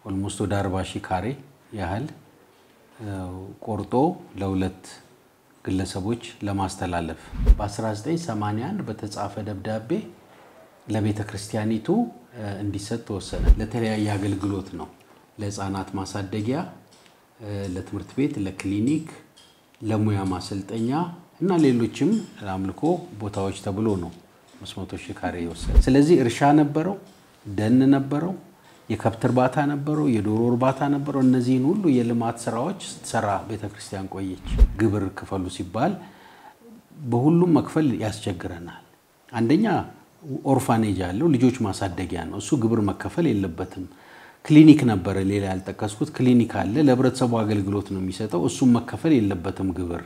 ኦልሞስት ወደ አርባ ሺህ ካሬ ያህል ቆርጦ ለሁለት ግለሰቦች ለማስተላለፍ በ1981 በተጻፈ ደብዳቤ ለቤተ ክርስቲያኒቱ እንዲሰጥ ተወሰነ። ለተለያየ አገልግሎት ነው። ለሕፃናት ማሳደጊያ፣ ለትምህርት ቤት፣ ለክሊኒክ፣ ለሙያ ማሰልጠኛ እና ሌሎችም ለአምልኮ ቦታዎች ተብሎ ነው 500 ሺህ ካሬ የወሰደ። ስለዚህ እርሻ ነበረው፣ ደን ነበረው፣ የከብት እርባታ ነበረው፣ የዶሮ እርባታ ነበረው። እነዚህን ሁሉ የልማት ስራዎች ስትሰራ ቤተክርስቲያን ቆየች። ግብር ክፈሉ ሲባል በሁሉም መክፈል ያስቸግረናል። አንደኛ ኦርፋኔጅ አለው፣ ልጆች ማሳደጊያ ነው። እሱ ግብር መከፈል የለበትም። ክሊኒክ ነበረ፣ ሌላ ያልጠቀስኩት ክሊኒክ አለ፣ ለህብረተሰቡ አገልግሎት ነው የሚሰጠው። እሱም መከፈል የለበትም ግብር።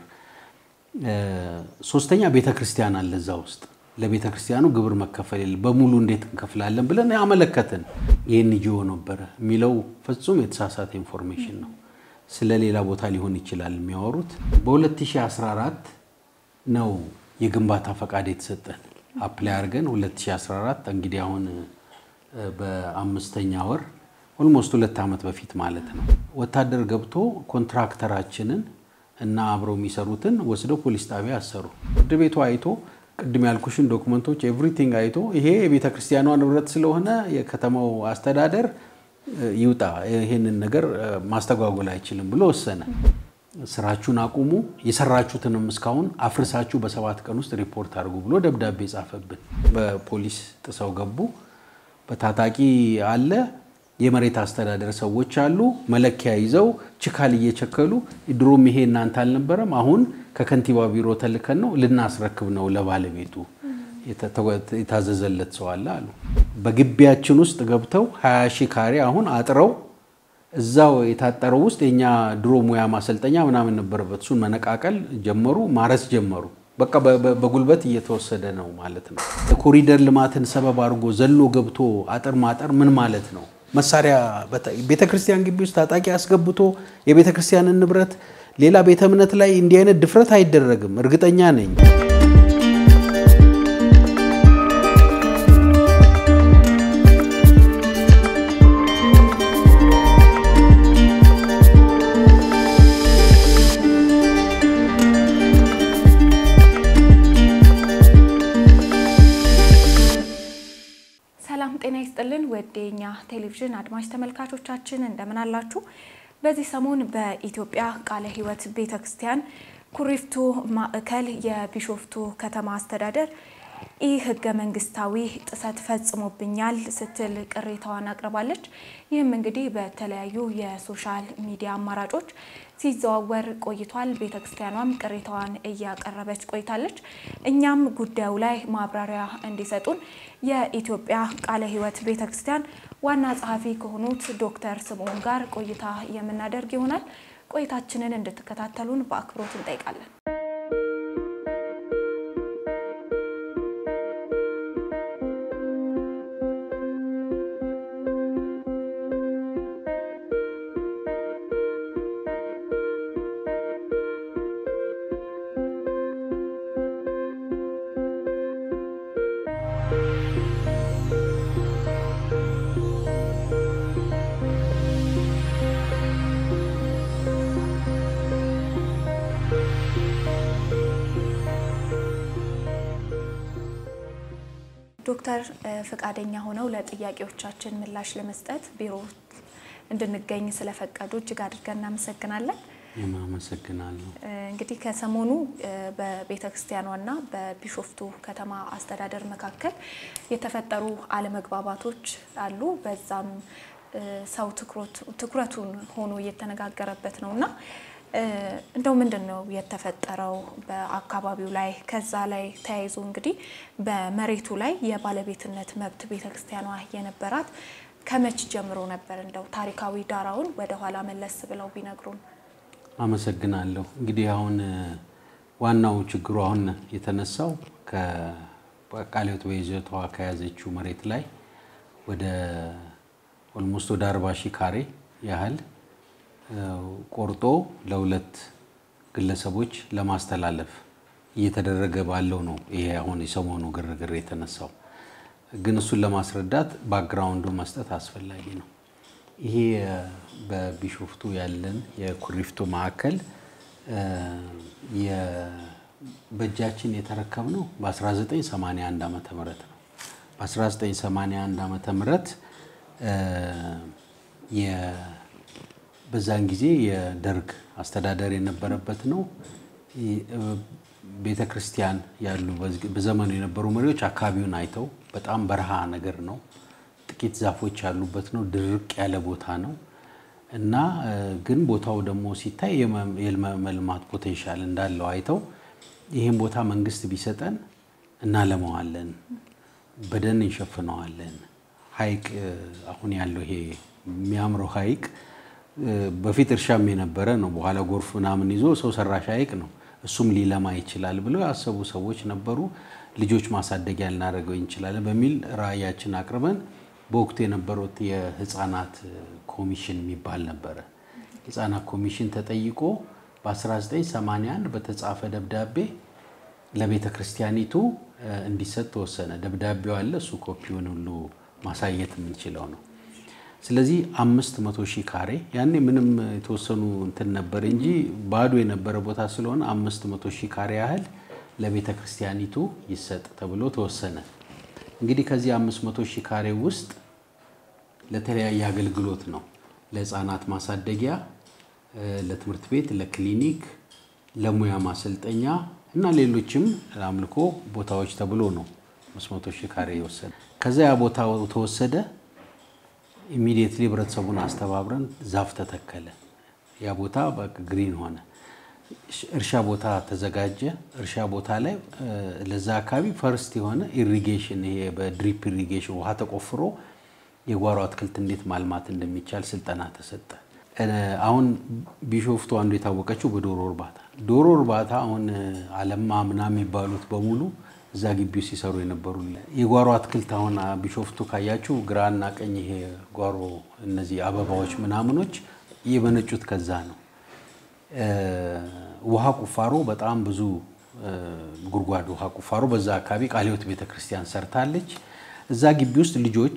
ሶስተኛ ቤተ ክርስቲያን አለ እዛ ውስጥ ለቤተ ክርስቲያኑ ግብር መከፈል የለ በሙሉ እንዴት እንከፍላለን ብለን ያመለከትን። ይህን ጂኦ ነበረ የሚለው ፍጹም የተሳሳተ ኢንፎርሜሽን ነው። ስለ ሌላ ቦታ ሊሆን ይችላል የሚያወሩት። በ2014 ነው የግንባታ ፈቃድ የተሰጠን አፕላይ አድርገን 2014 እንግዲህ አሁን በአምስተኛ ወር ኦልሞስት ሁለት ዓመት በፊት ማለት ነው። ወታደር ገብቶ ኮንትራክተራችንን እና አብረው የሚሰሩትን ወስደው ፖሊስ ጣቢያ አሰሩ። ፍርድ ቤቱ አይቶ ቅድም ያልኩሽን ዶክመንቶች ኤቭሪቲንግ አይቶ ይሄ የቤተ ክርስቲያኗ ንብረት ስለሆነ የከተማው አስተዳደር ይውጣ፣ ይሄንን ነገር ማስተጓጎል አይችልም ብሎ ወሰነ። ስራችሁን አቁሙ፣ የሰራችሁትንም እስካሁን አፍርሳችሁ በሰባት ቀን ውስጥ ሪፖርት አድርጉ ብሎ ደብዳቤ ጻፈብን። በፖሊስ ጥሰው ገቡ። በታጣቂ አለ የመሬት አስተዳደር ሰዎች አሉ። መለኪያ ይዘው ችካል እየቸከሉ ድሮም ይሄ እናንተ አልነበረም፣ አሁን ከከንቲባ ቢሮ ተልከን ነው ልናስረክብ ነው ለባለቤቱ የታዘዘለት ሰው አለ አሉ። በግቢያችን ውስጥ ገብተው 20 ሺህ ካሬ አሁን አጥረው እዛው የታጠረው ውስጥ የኛ ድሮ ሙያ ማሰልጠኛ ምናምን ነበረበት። እሱን መነቃቀል ጀመሩ፣ ማረስ ጀመሩ። በቃ በጉልበት እየተወሰደ ነው ማለት ነው። የኮሪደር ልማትን ሰበብ አድርጎ ዘሎ ገብቶ አጥር ማጠር ምን ማለት ነው? መሳሪያ ቤተ ክርስቲያን ግቢ ውስጥ ታጣቂ አስገብቶ የቤተ ክርስቲያንን ንብረት ሌላ ቤተ እምነት ላይ እንዲህ አይነት ድፍረት አይደረግም። እርግጠኛ ነኝ። ሰላም ጤና ይስጥልን። ወደ የኛ ቴሌቪዥን አድማጭ ተመልካቾቻችን እንደምን አላችሁ? በዚህ ሰሞን በኢትዮጵያ ቃለ ሕይወት ቤተ ክርስቲያን ኩሪፍቱ ማዕከል የቢሾፍቱ ከተማ አስተዳደር ይህ ህገ መንግስታዊ ጥሰት ፈጽሞብኛል ስትል ቅሬታዋን አቅርባለች። ይህም እንግዲህ በተለያዩ የሶሻል ሚዲያ አማራጮች ሲዘዋወር ቆይቷል። ቤተ ክርስቲያኗም ቅሬታዋን እያቀረበች ቆይታለች። እኛም ጉዳዩ ላይ ማብራሪያ እንዲሰጡን የኢትዮጵያ ቃለ ሕይወት ቤተ ክርስቲያን ዋና ጸሐፊ ከሆኑት ዶክተር ስምዖን ጋር ቆይታ የምናደርግ ይሆናል። ቆይታችንን እንድትከታተሉን በአክብሮት እንጠይቃለን። ዶክተር ፈቃደኛ ሆነው ለጥያቄዎቻችን ምላሽ ለመስጠት ቢሮ እንድንገኝ ስለፈቀዱ እጅግ አድርገን እናመሰግናለን። አመሰግናለሁ። እንግዲህ ከሰሞኑ በቤተ ክርስቲያኗና በቢሾፍቱ ከተማ አስተዳደር መካከል የተፈጠሩ አለመግባባቶች አሉ። በዛም ሰው ትኩረቱን ሆኖ እየተነጋገረበት ነው እና እንደው ምንድን ነው የተፈጠረው በአካባቢው ላይ? ከዛ ላይ ተያይዞ እንግዲህ በመሬቱ ላይ የባለቤትነት መብት ቤተክርስቲያኗ የነበራት ከመች ጀምሮ ነበር? እንደው ታሪካዊ ዳራውን ወደኋላ መለስ ብለው ቢነግሩን። አመሰግናለሁ። እንግዲህ አሁን ዋናው ችግሩ አሁን የተነሳው ከቃለ ሕይወት በይዞቷ ከያዘችው መሬት ላይ ወደ ኦልሞስት ወደ አርባ ሺህ ካሬ ያህል ቆርጦ ለሁለት ግለሰቦች ለማስተላለፍ እየተደረገ ባለው ነው ይሄ አሁን የሰሞኑ ግርግር የተነሳው። ግን እሱን ለማስረዳት ባክግራውንዱ መስጠት አስፈላጊ ነው። ይሄ በቢሾፍቱ ያለን የኩሪፍቱ ማዕከል በእጃችን የተረከብነው በ1981 ዓመተ ምህረት ነው። በ1981 ዓመተ ምህረት በዛን ጊዜ የደርግ አስተዳደር የነበረበት ነው። ቤተ ክርስቲያን ያሉ በዘመኑ የነበሩ መሪዎች አካባቢውን አይተው በጣም በረሃ ነገር ነው፣ ጥቂት ዛፎች ያሉበት ነው፣ ድርቅ ያለ ቦታ ነው እና ግን ቦታው ደግሞ ሲታይ የመልማት ፖቴንሻል እንዳለው አይተው ይህን ቦታ መንግስት ቢሰጠን እናለማዋለን፣ በደን እንሸፍነዋለን። ሐይቅ አሁን ያለው ይሄ የሚያምረው ሐይቅ በፊት እርሻም የነበረ ነው። በኋላ ጎርፍ ምናምን ይዞ ሰው ሰራሽ ሐይቅ ነው። እሱም ሊለማ ይችላል ብለው ያሰቡ ሰዎች ነበሩ። ልጆች ማሳደጊያ ልናደርገው እንችላለን በሚል ራዕያችን አቅርበን በወቅቱ የነበሩት የህፃናት ኮሚሽን የሚባል ነበረ። ህፃናት ኮሚሽን ተጠይቆ በ1981 በተጻፈ ደብዳቤ ለቤተ ክርስቲያኒቱ እንዲሰጥ ተወሰነ። ደብዳቤው አለ። እሱ ኮፒውን ሁሉ ማሳየት የምንችለው ነው። ስለዚህ አምስት መቶ ሺህ ካሬ ያኔ ምንም የተወሰኑ እንትን ነበር እንጂ ባዶ የነበረ ቦታ ስለሆነ አምስት መቶ ሺህ ካሬ ያህል ለቤተ ክርስቲያኒቱ ይሰጥ ተብሎ ተወሰነ። እንግዲህ ከዚህ አምስት መቶ ሺህ ካሬ ውስጥ ለተለያየ አገልግሎት ነው። ለህፃናት ማሳደጊያ፣ ለትምህርት ቤት፣ ለክሊኒክ፣ ለሙያ ማሰልጠኛ እና ሌሎችም ለአምልኮ ቦታዎች ተብሎ ነው አምስት መቶ ሺህ ካሬ የወሰደ። ከዛ ያ ቦታ ተወሰደ። ኢሚዲየትሊ ህብረተሰቡን አስተባብረን ዛፍ ተተከለ። ያ ቦታ ግሪን ሆነ። እርሻ ቦታ ተዘጋጀ። እርሻ ቦታ ላይ ለዛ አካባቢ ፈርስት የሆነ ኢሪጌሽን ይሄ በድሪፕ ኢሪጌሽን ውሃ ተቆፍሮ የጓሮ አትክልት እንዴት ማልማት እንደሚቻል ስልጠና ተሰጠ። አሁን ቢሾፍቱ አንዱ የታወቀችው በዶሮ እርባታ ዶሮ እርባታ አሁን አለማ ምናምን የሚባሉት በሙሉ እዛ ግቢው ሲሰሩ የነበሩ የጓሮ አትክልት አሁን ቢሾፍቱ ካያችሁ ግራና ቀኝ ይሄ ጓሮ እነዚህ አበባዎች ምናምኖች የመነጩት ከዛ ነው። ውሃ ቁፋሮ በጣም ብዙ ጉድጓድ ውሃ ቁፋሮ በዛ አካባቢ ቃለ ሕይወት ቤተክርስቲያን ሰርታለች። እዛ ግቢ ውስጥ ልጆች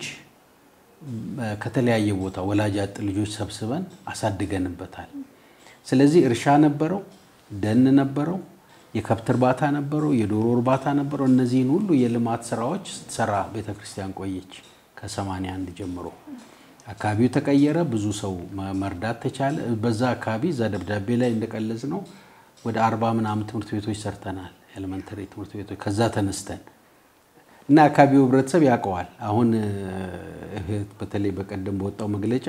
ከተለያየ ቦታ ወላጅ አጥ ልጆች ሰብስበን አሳድገንበታል። ስለዚህ እርሻ ነበረው፣ ደን ነበረው የከብት እርባታ ነበረው፣ የዶሮ እርባታ ነበረው። እነዚህን ሁሉ የልማት ስራዎች ስትሰራ ቤተክርስቲያን ቆየች። ከ81 ጀምሮ አካባቢው ተቀየረ፣ ብዙ ሰው መርዳት ተቻለ። በዛ አካባቢ እዛ ደብዳቤ ላይ እንደቀለጽ ነው ወደ አርባ ምናምን ትምህርት ቤቶች ሰርተናል፣ ኤሌመንተሪ ትምህርት ቤቶች ከዛ ተነስተን እና አካባቢው ህብረተሰብ ያውቀዋል። አሁን በተለይ በቀደም በወጣው መግለጫ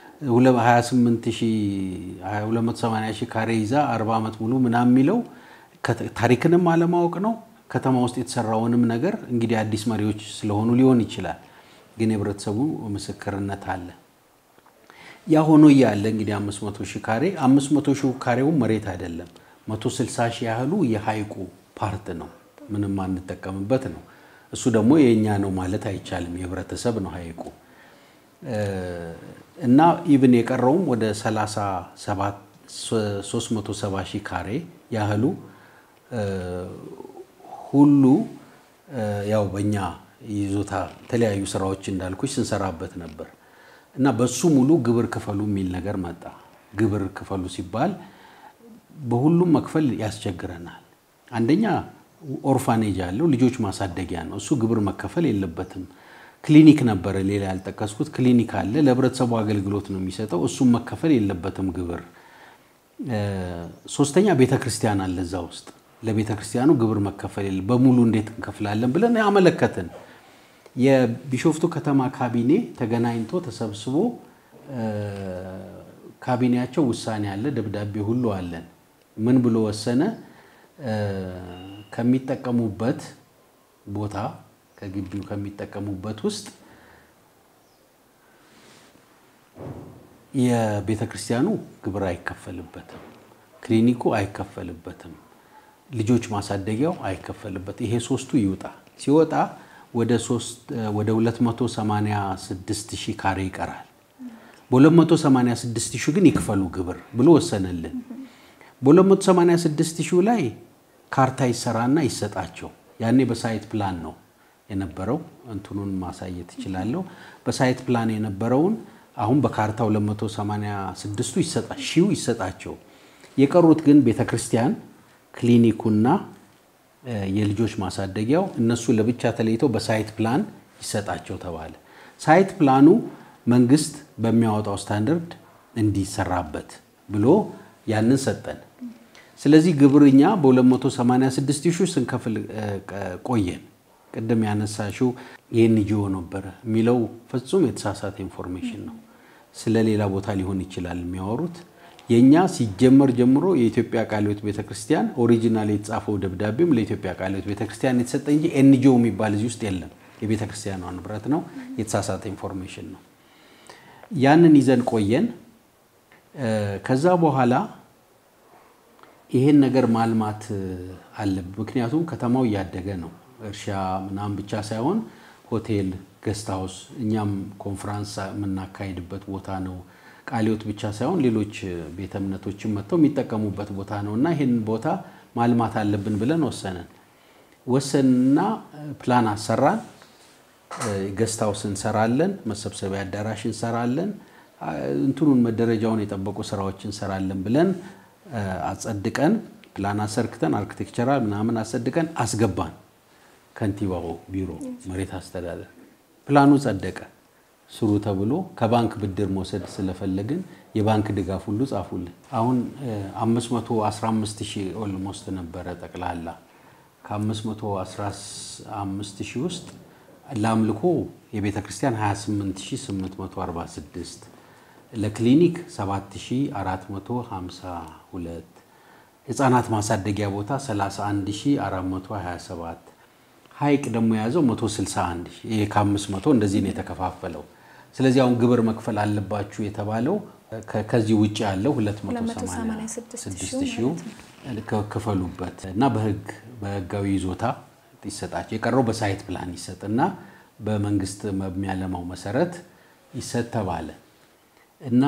280 ሺህ ካሬ ይዛ 40 ዓመት ሙሉ ምናምን የሚለው ታሪክንም አለማወቅ ነው። ከተማ ውስጥ የተሰራውንም ነገር እንግዲህ አዲስ መሪዎች ስለሆኑ ሊሆን ይችላል፣ ግን የህብረተሰቡ ምስክርነት አለ። ያ ሆኖ እያለ እንግዲህ 500 ሺህ ካሬ 500 ሺህ ካሬው መሬት አይደለም፣ 160 ሺህ ያህሉ የሐይቁ ፓርት ነው፣ ምንም አንጠቀምበት ነው። እሱ ደግሞ የእኛ ነው ማለት አይቻልም፣ የህብረተሰብ ነው ሐይቁ እና ኢብን የቀረውም ወደ 37 370 ሺህ ካሬ ያህሉ ሁሉ ያው በእኛ ይዞታ የተለያዩ ስራዎች እንዳልኩች ስንሰራበት ነበር እና በሱ ሙሉ ግብር ክፈሉ የሚል ነገር መጣ። ግብር ክፈሉ ሲባል በሁሉም መክፈል ያስቸግረናል። አንደኛ ኦርፋኔጅ አለው፣ ልጆች ማሳደጊያ ነው። እሱ ግብር መከፈል የለበትም። ክሊኒክ ነበረ፣ ሌላ ያልጠቀስኩት ክሊኒክ አለ፣ ለህብረተሰቡ አገልግሎት ነው የሚሰጠው። እሱም መከፈል የለበትም ግብር። ሶስተኛ ቤተ ክርስቲያን አለ እዛ ውስጥ ለቤተ ክርስቲያኑ ግብር መከፈል የለ በሙሉ እንዴት እንከፍላለን ብለን ያመለከትን። የቢሾፍቱ ከተማ ካቢኔ ተገናኝቶ ተሰብስቦ ካቢኔያቸው ውሳኔ አለ፣ ደብዳቤ ሁሉ አለን። ምን ብሎ ወሰነ? ከሚጠቀሙበት ቦታ ከግቢው ከሚጠቀሙበት ውስጥ የቤተ ክርስቲያኑ ግብር አይከፈልበትም፣ ክሊኒኩ አይከፈልበትም፣ ልጆች ማሳደጊያው አይከፈልበት። ይሄ ሶስቱ ይውጣ። ሲወጣ ወደ 286 ሺህ ካሬ ይቀራል። በ286 ሺህ ግን ይክፈሉ ግብር ብሎ ወሰነልን። በ286 ሺህ ላይ ካርታ ይሰራና ይሰጣቸው። ያኔ በሳይት ፕላን ነው የነበረው። እንትኑን ማሳየት እችላለሁ። በሳይት ፕላን የነበረውን አሁን በካርታው 286ቱ ይሰጣ ሺው ይሰጣቸው። የቀሩት ግን ቤተክርስቲያን ክሊኒኩና የልጆች ማሳደጊያው እነሱ ለብቻ ተለይተው በሳይት ፕላን ይሰጣቸው ተባለ። ሳይት ፕላኑ መንግስት በሚያወጣው ስታንዳርድ እንዲሰራበት ብሎ ያንን ሰጠን። ስለዚህ ግብርኛ በ286 ሺህ ስንከፍል ቆየን። ቅድም ያነሳሽው የኤንጂኦ ነበረ የሚለው ፍጹም የተሳሳተ ኢንፎርሜሽን ነው። ስለ ሌላ ቦታ ሊሆን ይችላል የሚያወሩት። የእኛ ሲጀመር ጀምሮ የኢትዮጵያ ቃለ ሕይወት ቤተክርስቲያን ኦሪጂናል የተጻፈው ደብዳቤም ለኢትዮጵያ ቃለ ሕይወት ቤተክርስቲያን የተሰጠ እንጂ ኤንጂኦ የሚባል እዚህ ውስጥ የለም። የቤተክርስቲያኗ ንብረት ነው። የተሳሳተ ኢንፎርሜሽን ነው። ያንን ይዘን ቆየን። ከዛ በኋላ ይሄን ነገር ማልማት አለብን። ምክንያቱም ከተማው እያደገ ነው። እርሻ ምናምን ብቻ ሳይሆን ሆቴል፣ ገስት ሃውስ፣ እኛም ኮንፈራንስ የምናካሄድበት ቦታ ነው። ቃለ ሕይወት ብቻ ሳይሆን ሌሎች ቤተ እምነቶችን መጥተው የሚጠቀሙበት ቦታ ነው እና ይህን ቦታ ማልማት አለብን ብለን ወሰንን። ወሰንና ፕላን አሰራን። ገስት ሃውስ እንሰራለን፣ መሰብሰቢያ አዳራሽ እንሰራለን፣ እንትኑን መደረጃውን የጠበቁ ስራዎች እንሰራለን ብለን አጸድቀን ፕላን አሰርክተን አርኪቴክቸራል ምናምን አጸድቀን አስገባን። ከንቲባው ቢሮ መሬት አስተዳደር ፕላኑ ጸደቀ። ስሩ ተብሎ ከባንክ ብድር መውሰድ ስለፈለግን የባንክ ድጋፍ ሁሉ ጻፉልን። አሁን 515 ሺህ ኦልሞስት ነበረ ጠቅላላ። ከ515 ሺህ ውስጥ ለአምልኮ የቤተ ክርስቲያን 28846 ለክሊኒክ 7452 ህፃናት ማሳደጊያ ቦታ 31427 ሀይቅ ደግሞ የያዘው 161 ይሄ ከ500 እንደዚህ ነው የተከፋፈለው። ስለዚህ አሁን ግብር መክፈል አለባችሁ የተባለው ከዚህ ውጭ ያለው 286 ሺው ክፈሉበት እና በህግ በህጋዊ ይዞታ ይሰጣቸው። የቀረው በሳይት ፕላን ይሰጥና በመንግስት በሚያለማው መሰረት ይሰጥ ተባለ እና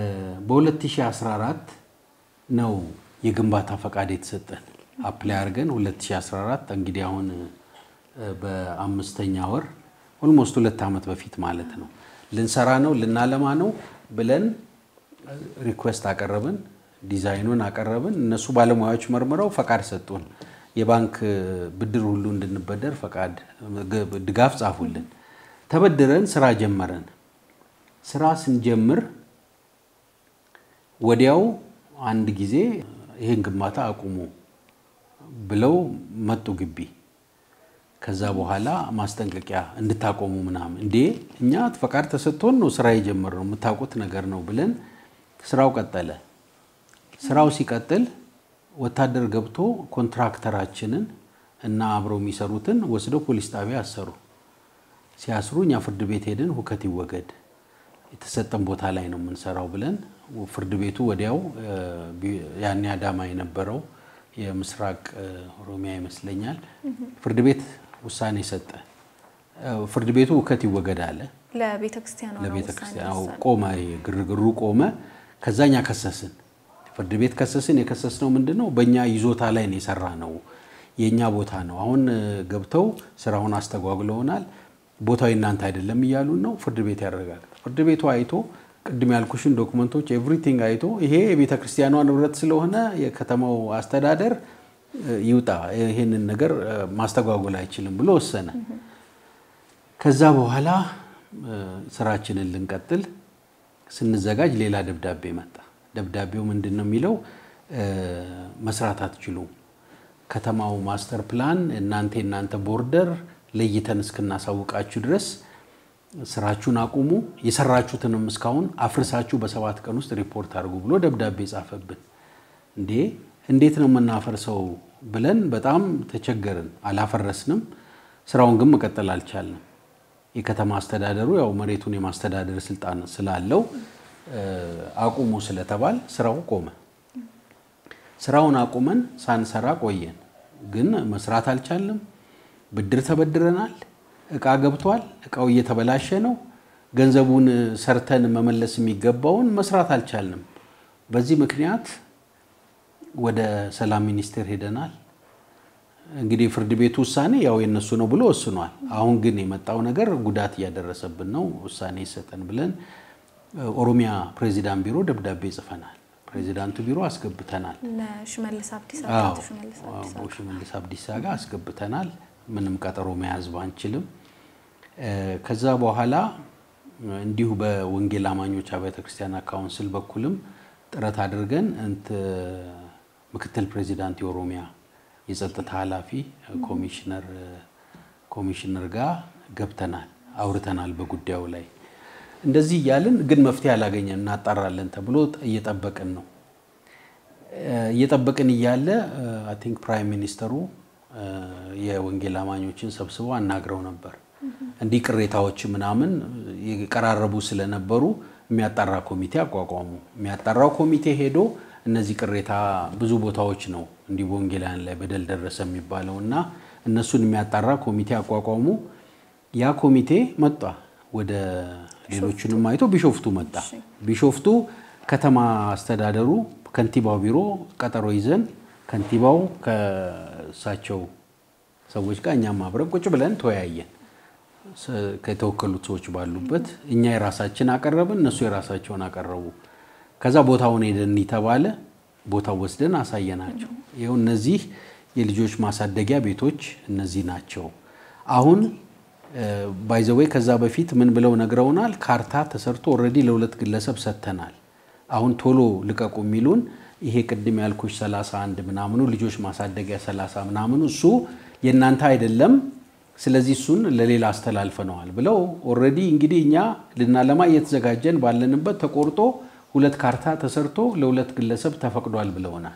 በ2014 ነው የግንባታ ፈቃድ የተሰጠን። አፕላይ አድርገን 2014 እንግዲህ አሁን በአምስተኛ ወር ኦልሞስት ሁለት ዓመት በፊት ማለት ነው ልንሰራ ነው ልናለማ ነው ብለን ሪኩዌስት አቀረብን፣ ዲዛይኑን አቀረብን። እነሱ ባለሙያዎች መርምረው ፈቃድ ሰጡን። የባንክ ብድር ሁሉ እንድንበደር ፈቃድ ድጋፍ ጻፉልን። ተበድረን ስራ ጀመረን። ስራ ስንጀምር ወዲያው አንድ ጊዜ ይህን ግንባታ አቁሙ ብለው መጡ ግቢ። ከዛ በኋላ ማስጠንቀቂያ እንድታቆሙ ምናምን እንዴ እኛ ፈቃድ ተሰጥቶን ነው ስራ የጀመርነው የምታውቁት ነገር ነው ብለን ስራው ቀጠለ። ስራው ሲቀጥል ወታደር ገብቶ ኮንትራክተራችንን እና አብረው የሚሰሩትን ወስደው ፖሊስ ጣቢያ አሰሩ። ሲያስሩ እኛ ፍርድ ቤት ሄድን። ሁከት ይወገድ የተሰጠን ቦታ ላይ ነው የምንሰራው ብለን ፍርድ ቤቱ ወዲያው ያኔ አዳማ የነበረው የምስራቅ ኦሮሚያ ይመስለኛል ፍርድ ቤት ውሳኔ ሰጠ። ፍርድ ቤቱ ሁከት ይወገድ አለ። ለቤተክርስቲያኑ ቆመ፣ ግርግሩ ቆመ። ከዛኛ ከሰስን፣ ፍርድ ቤት ከሰስን። የከሰስነው ምንድን ነው? በእኛ ይዞታ ላይ ነው የሰራ ነው፣ የእኛ ቦታ ነው። አሁን ገብተው ስራውን አስተጓጉለውናል፣ ቦታው የእናንተ አይደለም እያሉን ነው። ፍርድ ቤት ያረጋግጥ። ፍርድ ቤቱ አይቶ ቅድም ያልኩሽን ዶክመንቶች ኤቭሪቲንግ አይቶ ይሄ የቤተ ክርስቲያኗ ንብረት ስለሆነ የከተማው አስተዳደር ይውጣ፣ ይሄንን ነገር ማስተጓጎል አይችልም ብሎ ወሰነ። ከዛ በኋላ ስራችንን ልንቀጥል ስንዘጋጅ ሌላ ደብዳቤ መጣ። ደብዳቤው ምንድን ነው የሚለው? መስራት አትችሉም፣ ከተማው ማስተር ፕላን እናንተ የእናንተ ቦርደር ለይተን እስክናሳውቃችሁ ድረስ ስራችሁን አቁሙ፣ የሰራችሁትንም እስካሁን አፍርሳችሁ በሰባት ቀን ውስጥ ሪፖርት አድርጉ ብሎ ደብዳቤ ጻፈብን። እንዴ እንዴት ነው የምናፈርሰው ብለን በጣም ተቸገርን። አላፈረስንም፣ ስራውን ግን መቀጠል አልቻልንም። የከተማ አስተዳደሩ ያው መሬቱን የማስተዳደር ስልጣን ስላለው አቁሙ ስለተባል ስራው ቆመ። ስራውን አቁመን ሳንሰራ ቆየን። ግን መስራት አልቻልንም። ብድር ተበድረናል። እቃ ገብቷል። እቃው እየተበላሸ ነው። ገንዘቡን ሰርተን መመለስ የሚገባውን መስራት አልቻልንም። በዚህ ምክንያት ወደ ሰላም ሚኒስቴር ሄደናል። እንግዲህ ፍርድ ቤቱ ውሳኔ ያው የነሱ ነው ብሎ ወስኗል። አሁን ግን የመጣው ነገር ጉዳት እያደረሰብን ነው፣ ውሳኔ ይሰጠን ብለን ኦሮሚያ ፕሬዚዳንት ቢሮ ደብዳቤ ጽፈናል። ፕሬዚዳንቱ ቢሮ አስገብተናል። ለሽመልስ አብዲሳ አዎ፣ አቶ ሽመልስ አብዲሳ አዎ፣ ሽመልስ አብዲሳ ጋር አስገብተናል። ምንም ቀጠሮ መያዝ ባንችልም እ፣ ከዛ በኋላ እንዲሁ በወንጌል አማኞች አብያተ ክርስቲያናት ካውንስል በኩልም ጥረት አድርገን እንት ምክትል ፕሬዚዳንት የኦሮሚያ የጸጥታ ኃላፊ ኮሚሽነር ኮሚሽነር ጋር ገብተናል፣ አውርተናል በጉዳዩ ላይ እንደዚህ እያልን ግን መፍትሄ አላገኘን። እናጣራለን ተብሎ እየጠበቅን ነው። እየጠበቅን እያለ አይ ቲንክ ፕራይም ሚኒስተሩ የወንጌል አማኞችን ሰብስበው አናግረው ነበር። እንዲህ ቅሬታዎች ምናምን የቀራረቡ ስለነበሩ የሚያጣራ ኮሚቴ አቋቋሙ። የሚያጣራው ኮሚቴ ሄዶ እነዚህ ቅሬታ ብዙ ቦታዎች ነው እንዲህ በወንጌላውያን ላይ በደል ደረሰ የሚባለው እና እነሱን የሚያጣራ ኮሚቴ አቋቋሙ። ያ ኮሚቴ መጣ ወደ ሌሎቹንም አይቶ ቢሾፍቱ መጣ። ቢሾፍቱ ከተማ አስተዳደሩ ከንቲባው ቢሮ ቀጠሮ ይዘን ከንቲባው ከእሳቸው ሰዎች ጋር እኛም አብረን ቁጭ ብለን ተወያየን። ከተወከሉት ሰዎች ባሉበት እኛ የራሳችን አቀረብን፣ እነሱ የራሳቸውን አቀረቡ። ከዛ ቦታውን ሄደን ተባለ። ቦታው ወስደን አሳየናቸው። ይኸው እነዚህ የልጆች ማሳደጊያ ቤቶች እነዚህ ናቸው። አሁን ባይዘወይ ከዛ በፊት ምን ብለው ነግረውናል። ካርታ ተሰርቶ ኦልሬዲ ለሁለት ግለሰብ ሰጥተናል። አሁን ቶሎ ልቀቁ የሚሉን ይሄ ቅድም ያልኩሽ 31 ምናምኑ ልጆች ማሳደጊያ 30 ምናምኑ እሱ የእናንተ አይደለም፣ ስለዚህ እሱን ለሌላ አስተላልፈነዋል ብለው ኦልሬዲ እንግዲህ እኛ ልናለማ እየተዘጋጀን ባለንበት ተቆርጦ ሁለት ካርታ ተሰርቶ ለሁለት ግለሰብ ተፈቅዷል ብለውናል።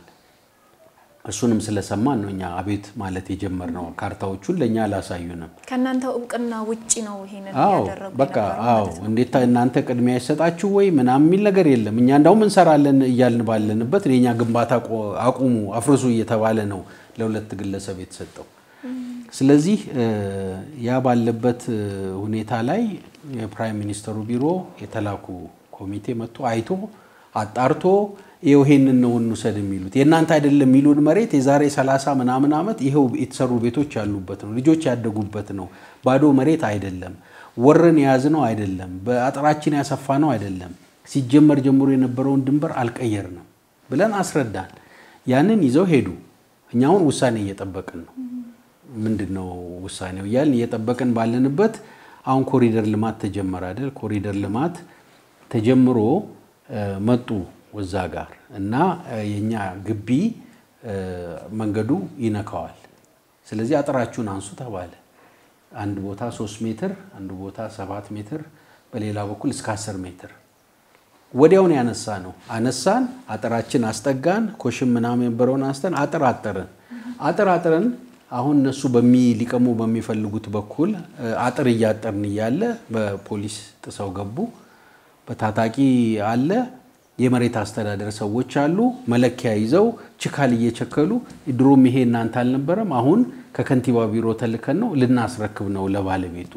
እሱንም ስለሰማን ነው እኛ አቤት ማለት የጀመርነው። ካርታዎቹን ለእኛ አላሳዩንም። ከእናንተ እውቅና ውጪ ነው ይሄንን አዎ ያደረጉ በቃ የነበረው አዎ፣ ማለት ነው። እንዴት እናንተ ቅድሚያ ይሰጣችሁ ወይ ምናምን የሚል ነገር የለም። እኛ እንዳውም እንሰራለን እያልን ባለንበት የኛ ግንባታ ቆ- አቁሙ፣ አፍርሱ እየተባለ ነው ለሁለት ግለሰብ የተሰጠው። ስለዚህ እ፣ ያ ባለበት እ፣ ሁኔታ ላይ የፕራይም ሚኒስተሩ ቢሮ የተላኩ ኮሚቴ መጥቶ አይቶ አጣርቶ ይኸው ይሄንን ነው እንውሰድ የሚሉት የእናንተ አይደለም የሚሉን መሬት የዛሬ 30 ምናምን ዓመት ይኸው የተሰሩ ቤቶች ያሉበት ነው። ልጆች ያደጉበት ነው። ባዶ መሬት አይደለም። ወረን የያዝነው አይደለም። በአጥራችን ያሰፋ ነው አይደለም። ሲጀመር ጀምሮ የነበረውን ድንበር አልቀየርንም ብለን አስረዳን። ያንን ይዘው ሄዱ። እኛ አሁን ውሳኔ እየጠበቅን ነው። ምንድን ነው ውሳኔው እያልን እየጠበቅን ባለንበት አሁን ኮሪደር ልማት ተጀመረ አይደል? ኮሪደር ልማት ተጀምሮ እ፣ መጡ ወዛ ጋር እና እ፣ የኛ ግቢ እ፣ መንገዱ ይነካዋል። ስለዚህ አጥራችሁን አንሱ ተባለ። አንድ ቦታ ሶስት ሜትር አንድ ቦታ ሰባት ሜትር በሌላ በኩል እስከ አስር ሜትር ወዲያውን ያነሳ ነው። አነሳን፣ አጥራችን አስጠጋን፣ ኮሽም ምናምን የነበረውን አንስተን አጥር አጠርን። አጥር አጥረን አሁን እነሱ በሚ ሊቀሙ በሚፈልጉት በኩል እ፣ አጥር እያጠርን እያለ በፖሊስ ጥሰው ገቡ። በታጣቂ አለ፣ የመሬት አስተዳደር ሰዎች አሉ፣ መለኪያ ይዘው ችካል እየቸከሉ ድሮም ይሄ እናንተ አልነበረም፣ አሁን ከከንቲባ ቢሮ ተልከን ነው ልናስረክብ ነው ለባለቤቱ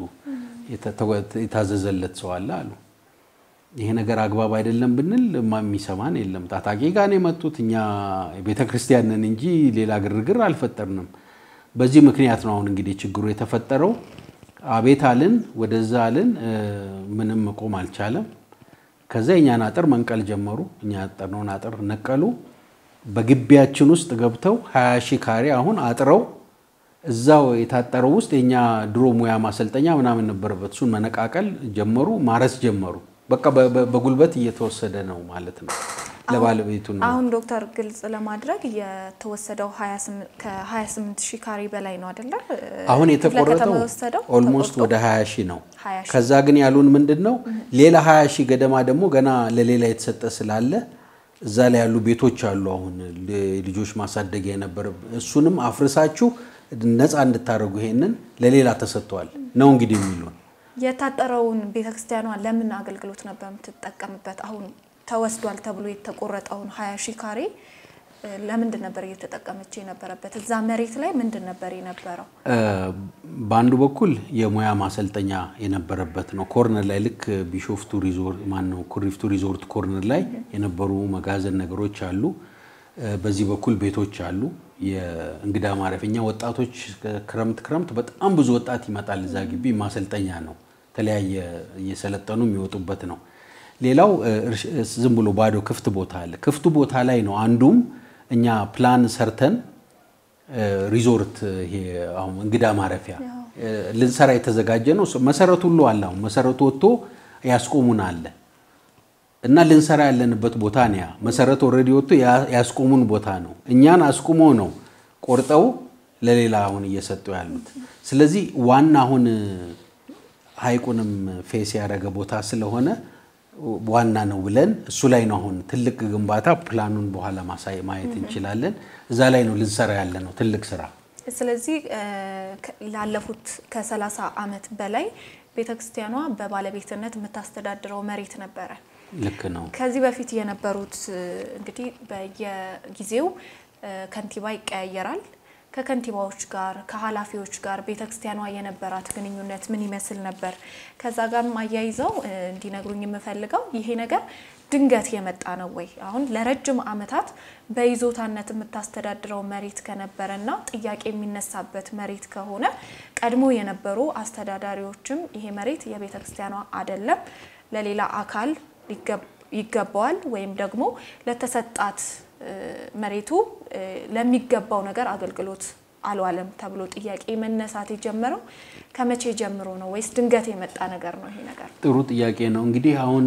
የተ- የታዘዘለት ሰው አለ አሉ። ይሄ ነገር አግባብ አይደለም ብንል ማ- የሚሰማን የለም። ታጣቂ ጋር ነው የመጡት። እኛ ቤተ ክርስቲያን ነን እንጂ ሌላ ግርግር አልፈጠርንም። በዚህ ምክንያት ነው አሁን እንግዲህ ችግሩ የተፈጠረው። አቤት አልን፣ ወደዛ አልን፣ እ፣ ምንም መቆም አልቻለም። ከዛ የእኛን አጥር መንቀል ጀመሩ። እኛ ያጠርነውን አጥር ነቀሉ። በግቢያችን ውስጥ ገብተው 20 ሺህ ካሬ አሁን አጥረው እዛው የታጠረው ውስጥ የኛ ድሮ ሙያ ማሰልጠኛ ምናምን ነበረበት። እሱን መነቃቀል ጀመሩ፣ ማረስ ጀመሩ። በቃ በ- በ- በጉልበት እየተወሰደ ነው ማለት ነው። ለባለቤቱ ነው። አሁን ዶክተር ግልጽ ለማድረግ የተወሰደው 28 ከ28 ሺህ ካሬ በላይ ነው አይደለ? አሁን ክፍለ የተቆረጠው ከተማ የወሰደው ኦልሞስት ተቆርጦ ወደ 20 ሺህ ነው። 20 ሺህ። ከዛ ግን ያሉን ምንድን ነው ሌላ 20 ሺህ ገደማ ደግሞ ገና ለሌላ የተሰጠ ስላለ እዛ ላይ ያሉ ቤቶች አሉ። አሁን ል- ልጆች ማሳደጊያ የነበረ እሱንም አፍርሳችሁ ነፃ እንድታደርጉ ይሄንን ለሌላ ተሰጥቷል ነው እንግዲህ የሚሉን የታጠረውን ቤተክርስቲያኗ ለምን አገልግሎት ነበር የምትጠቀምበት? አሁን ተወስዷል ተብሎ የተቆረጠውን 20 ሺህ ካሬ እ፣ ለምንድን ነበር እየተጠቀመች የነበረበት? እዛ መሬት ላይ ምንድን ነበር የነበረው? እ፣ በአንዱ በኩል የሙያ ማሰልጠኛ የነበረበት ነው። ኮርነር ላይ ልክ ቢሾፍቱ ሪዞርት ማን ነው ኩሪፍቱ ሪዞርት ኮርነር ላይ የነበሩ መጋዘን ነገሮች አሉ። እ፣ በዚህ በኩል ቤቶች አሉ። የእንግዳ ማረፊያ ወጣቶች ክረምት ክረምት በጣም ብዙ ወጣት ይመጣል። እዛ ግቢ ማሰልጠኛ ነው። የተለያየ እየሰለጠኑ የሚወጡበት ነው። ሌላው ዝም ብሎ ባዶ ክፍት ቦታ አለ። ክፍቱ ቦታ ላይ ነው አንዱም እኛ ፕላን ሰርተን ሪዞርት ይሄ አሁን እንግዳ ማረፊያ ልንሰራ የተዘጋጀ ነው። መሰረቱ ሁሉ አለ። አሁን መሰረቱ ወጥቶ ያስቆሙን አለ እና ልንሰራ ያለንበት ቦታ ነው። ያ መሰረቱ ኦልሬዲ ወጥቶ ያስቆሙን ቦታ ነው። እኛን አስቁሞ ነው ቆርጠው ለሌላ አሁን እየሰጡ ያሉት። ስለዚህ ዋና አሁን ሀይቁንም ፌስ ያደረገ ቦታ ስለሆነ ዋና ነው ብለን እሱ ላይ ነው አሁን ትልቅ ግንባታ ፕላኑን በኋላ ማየት እንችላለን። እዛ ላይ ነው ልንሰራ ያለ ነው ትልቅ ስራ። ስለዚህ ላለፉት ከሰላሳ ዓመት በላይ ቤተክርስቲያኗ በባለቤትነት የምታስተዳድረው መሬት ነበረ። ልክ ነው። ከዚህ በፊት የነበሩት እንግዲህ በየጊዜው ከንቲባ ይቀያየራል። ከከንቲባዎች ጋር ከኃላፊዎች ጋር ቤተክርስቲያኗ የነበራት ግንኙነት ምን ይመስል ነበር? ከዛ ጋርም አያይዘው እንዲነግሩኝ የምፈልገው ይሄ ነገር ድንገት የመጣ ነው ወይ? አሁን ለረጅም ዓመታት በይዞታነት የምታስተዳድረው መሬት ከነበረና ጥያቄ የሚነሳበት መሬት ከሆነ ቀድሞ የነበሩ አስተዳዳሪዎችም ይሄ መሬት የቤተክርስቲያኗ አይደለም፣ ለሌላ አካል ይገባዋል ወይም ደግሞ ለተሰጣት መሬቱ ለሚገባው ነገር አገልግሎት አልዋለም ተብሎ ጥያቄ መነሳት የጀመረው ከመቼ ጀምሮ ነው? ወይስ ድንገት የመጣ ነገር ነው? ይሄ ነገር ጥሩ ጥያቄ ነው። እንግዲህ አሁን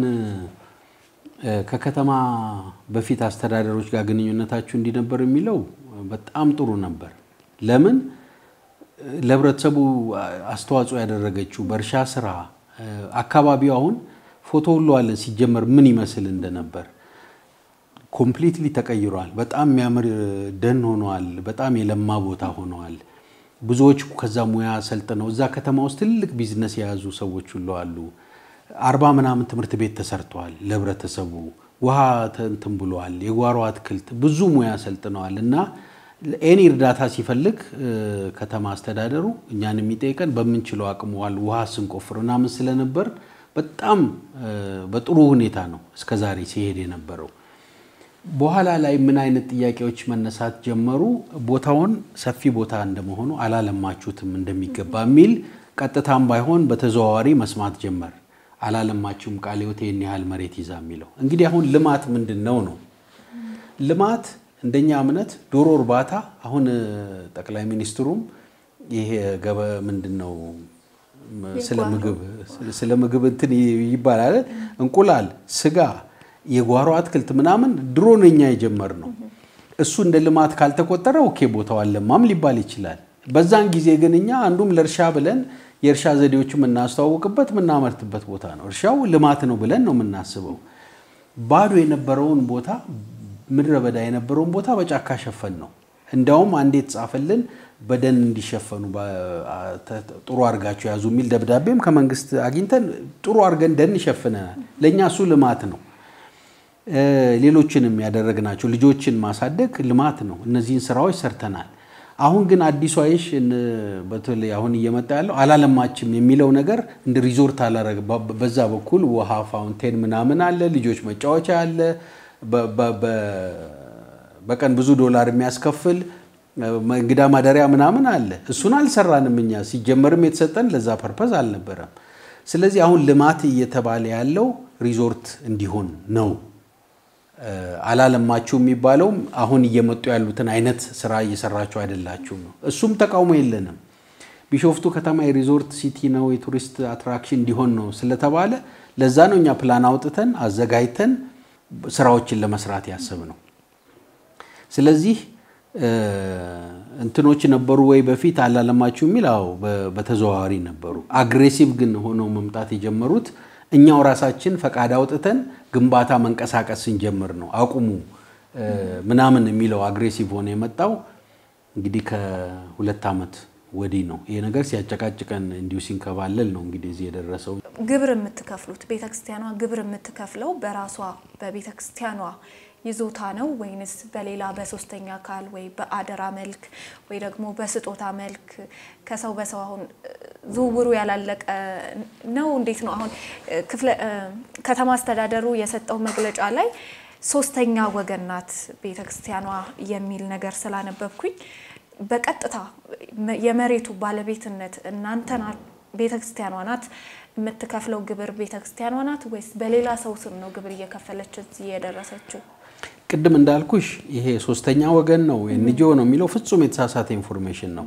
ከከተማ በፊት አስተዳደሮች ጋር ግንኙነታችሁ እንዲነበር የሚለው በጣም ጥሩ ነበር። ለምን ለህብረተሰቡ አስተዋጽኦ ያደረገችው በእርሻ ስራ አካባቢው አሁን ፎቶ ሁሉ አለን ሲጀመር ምን ይመስል እንደነበር ኮምፕሊትሊ ተቀይሯል። በጣም የሚያምር ደን ሆኗል። በጣም የለማ ቦታ ሆነዋል። ብዙዎች ከዛ ሙያ ሰልጥነው እዛ ከተማ ውስጥ ትልቅ ቢዝነስ የያዙ ሰዎች ሁሉ አሉ። አርባ ምናምን ትምህርት ቤት ተሰርተዋል ለህብረተሰቡ። ውሃ እንትን ብለዋል። የጓሮ አትክልት ብዙ ሙያ ሰልጥነዋል እና ኤኒ እርዳታ ሲፈልግ ከተማ አስተዳደሩ እኛን የሚጠይቀን በምንችለው አቅመዋል ውሃ ስንቆፍር ምናምን ስለነበር በጣም በጥሩ ሁኔታ ነው እስከዛሬ ሲሄድ የነበረው። በኋላ ላይ ምን አይነት ጥያቄዎች መነሳት ጀመሩ? ቦታውን ሰፊ ቦታ እንደመሆኑ አላለማችሁትም እንደሚገባ የሚል ቀጥታም ባይሆን በተዘዋዋሪ መስማት ጀመር። አላለማችሁም ቃለ ሕይወት ይህን ያህል መሬት ይዛ የሚለው እንግዲህ አሁን ልማት ምንድን ነው ነው ልማት እንደኛ እምነት ዶሮ እርባታ አሁን ጠቅላይ ሚኒስትሩም ይሄ ገበ ምንድን ነው ስለ ምግብ ስለ ምግብ እንትን ይባላል እንቁላል፣ ስጋ የጓሮ አትክልት ምናምን ድሮ ነው እኛ የጀመርነው። እሱ እንደ ልማት ካልተቆጠረ ኦኬ ቦታው አለማም ሊባል ይችላል። በዛን ጊዜ ግን እኛ አንዱም ለእርሻ ብለን የእርሻ ዘዴዎች የምናስተዋውቅበት የምናመርትበት ቦታ ነው። እርሻው ልማት ነው ብለን ነው የምናስበው። ባዶ የነበረውን ቦታ ምድረ በዳ የነበረውን ቦታ በጫካ ሸፈን ነው። እንዲያውም አንዴ የተጻፈልን በደን እንዲሸፈኑ ጥሩ አድርጋቸው ያዙ የሚል ደብዳቤም ከመንግስት አግኝተን ጥሩ አድርገን ደን ይሸፍነናል። ለእኛ እሱ ልማት ነው። ሌሎችንም ያደረግናቸው ልጆችን ማሳደግ ልማት ነው። እነዚህን ስራዎች ሰርተናል። አሁን ግን አዲሱ አይሽ በተለይ አሁን እየመጣ ያለው አላለማችም የሚለው ነገር እንደ ሪዞርት አላረግ በዛ በኩል ውሃ ፋውንቴን ምናምን አለ፣ ልጆች መጫወቻ አለ፣ በቀን ብዙ ዶላር የሚያስከፍል እንግዳ ማደሪያ ምናምን አለ። እሱን አልሰራንም እኛ ሲጀመርም የተሰጠን ለዛ ፐርፐዝ አልነበረም። ስለዚህ አሁን ልማት እየተባለ ያለው ሪዞርት እንዲሆን ነው። አላለማችሁ የሚባለውም አሁን እየመጡ ያሉትን አይነት ስራ እየሰራችሁ አይደላችሁም ነው። እሱም ተቃውሞ የለንም። ቢሾፍቱ ከተማ የሪዞርት ሲቲ ነው፣ የቱሪስት አትራክሽን እንዲሆን ነው ስለተባለ ለዛ ነው እኛ ፕላን አውጥተን አዘጋጅተን ስራዎችን ለመስራት ያሰብ ነው። ስለዚህ እንትኖች ነበሩ ወይ በፊት አላለማችሁ የሚል አዎ፣ በተዘዋዋሪ ነበሩ። አግሬሲቭ ግን ሆነው መምጣት የጀመሩት እኛው ራሳችን ፈቃድ አውጥተን ግንባታ መንቀሳቀስ ስንጀምር ነው። አቁሙ ምናምን የሚለው አግሬሲቭ ሆነ የመጣው እንግዲህ ከሁለት ዓመት ወዲህ ነው። ይሄ ነገር ሲያጨቃጭቀን እንዲሁ ሲንከባለል ነው እንግዲህ እዚህ የደረሰው። ግብር የምትከፍሉት ቤተክርስቲያኗ ግብር የምትከፍለው በራሷ በቤተክርስቲያኗ ይዞታ ነው ወይንስ በሌላ በሶስተኛ አካል ወይ በአደራ መልክ ወይ ደግሞ በስጦታ መልክ ከሰው በሰው አሁን ዝውውሩ ያላለቀ ነው? እንዴት ነው? አሁን ክፍለ ከተማ አስተዳደሩ የሰጠው መግለጫ ላይ ሶስተኛ ወገን ናት ቤተክርስቲያኗ የሚል ነገር ስላነበብኩኝ በቀጥታ የመሬቱ ባለቤትነት እናንተ ቤተክርስቲያኗ ናት የምትከፍለው ግብር ቤተክርስቲያኗ ናት ወይስ በሌላ ሰው ስም ነው ግብር እየከፈለች እዚህ የደረሰችው? ቅድም እንዳልኩሽ ይሄ ሶስተኛ ወገን ነው ኤንጂኦ ነው የሚለው ፍጹም የተሳሳተ ኢንፎርሜሽን ነው።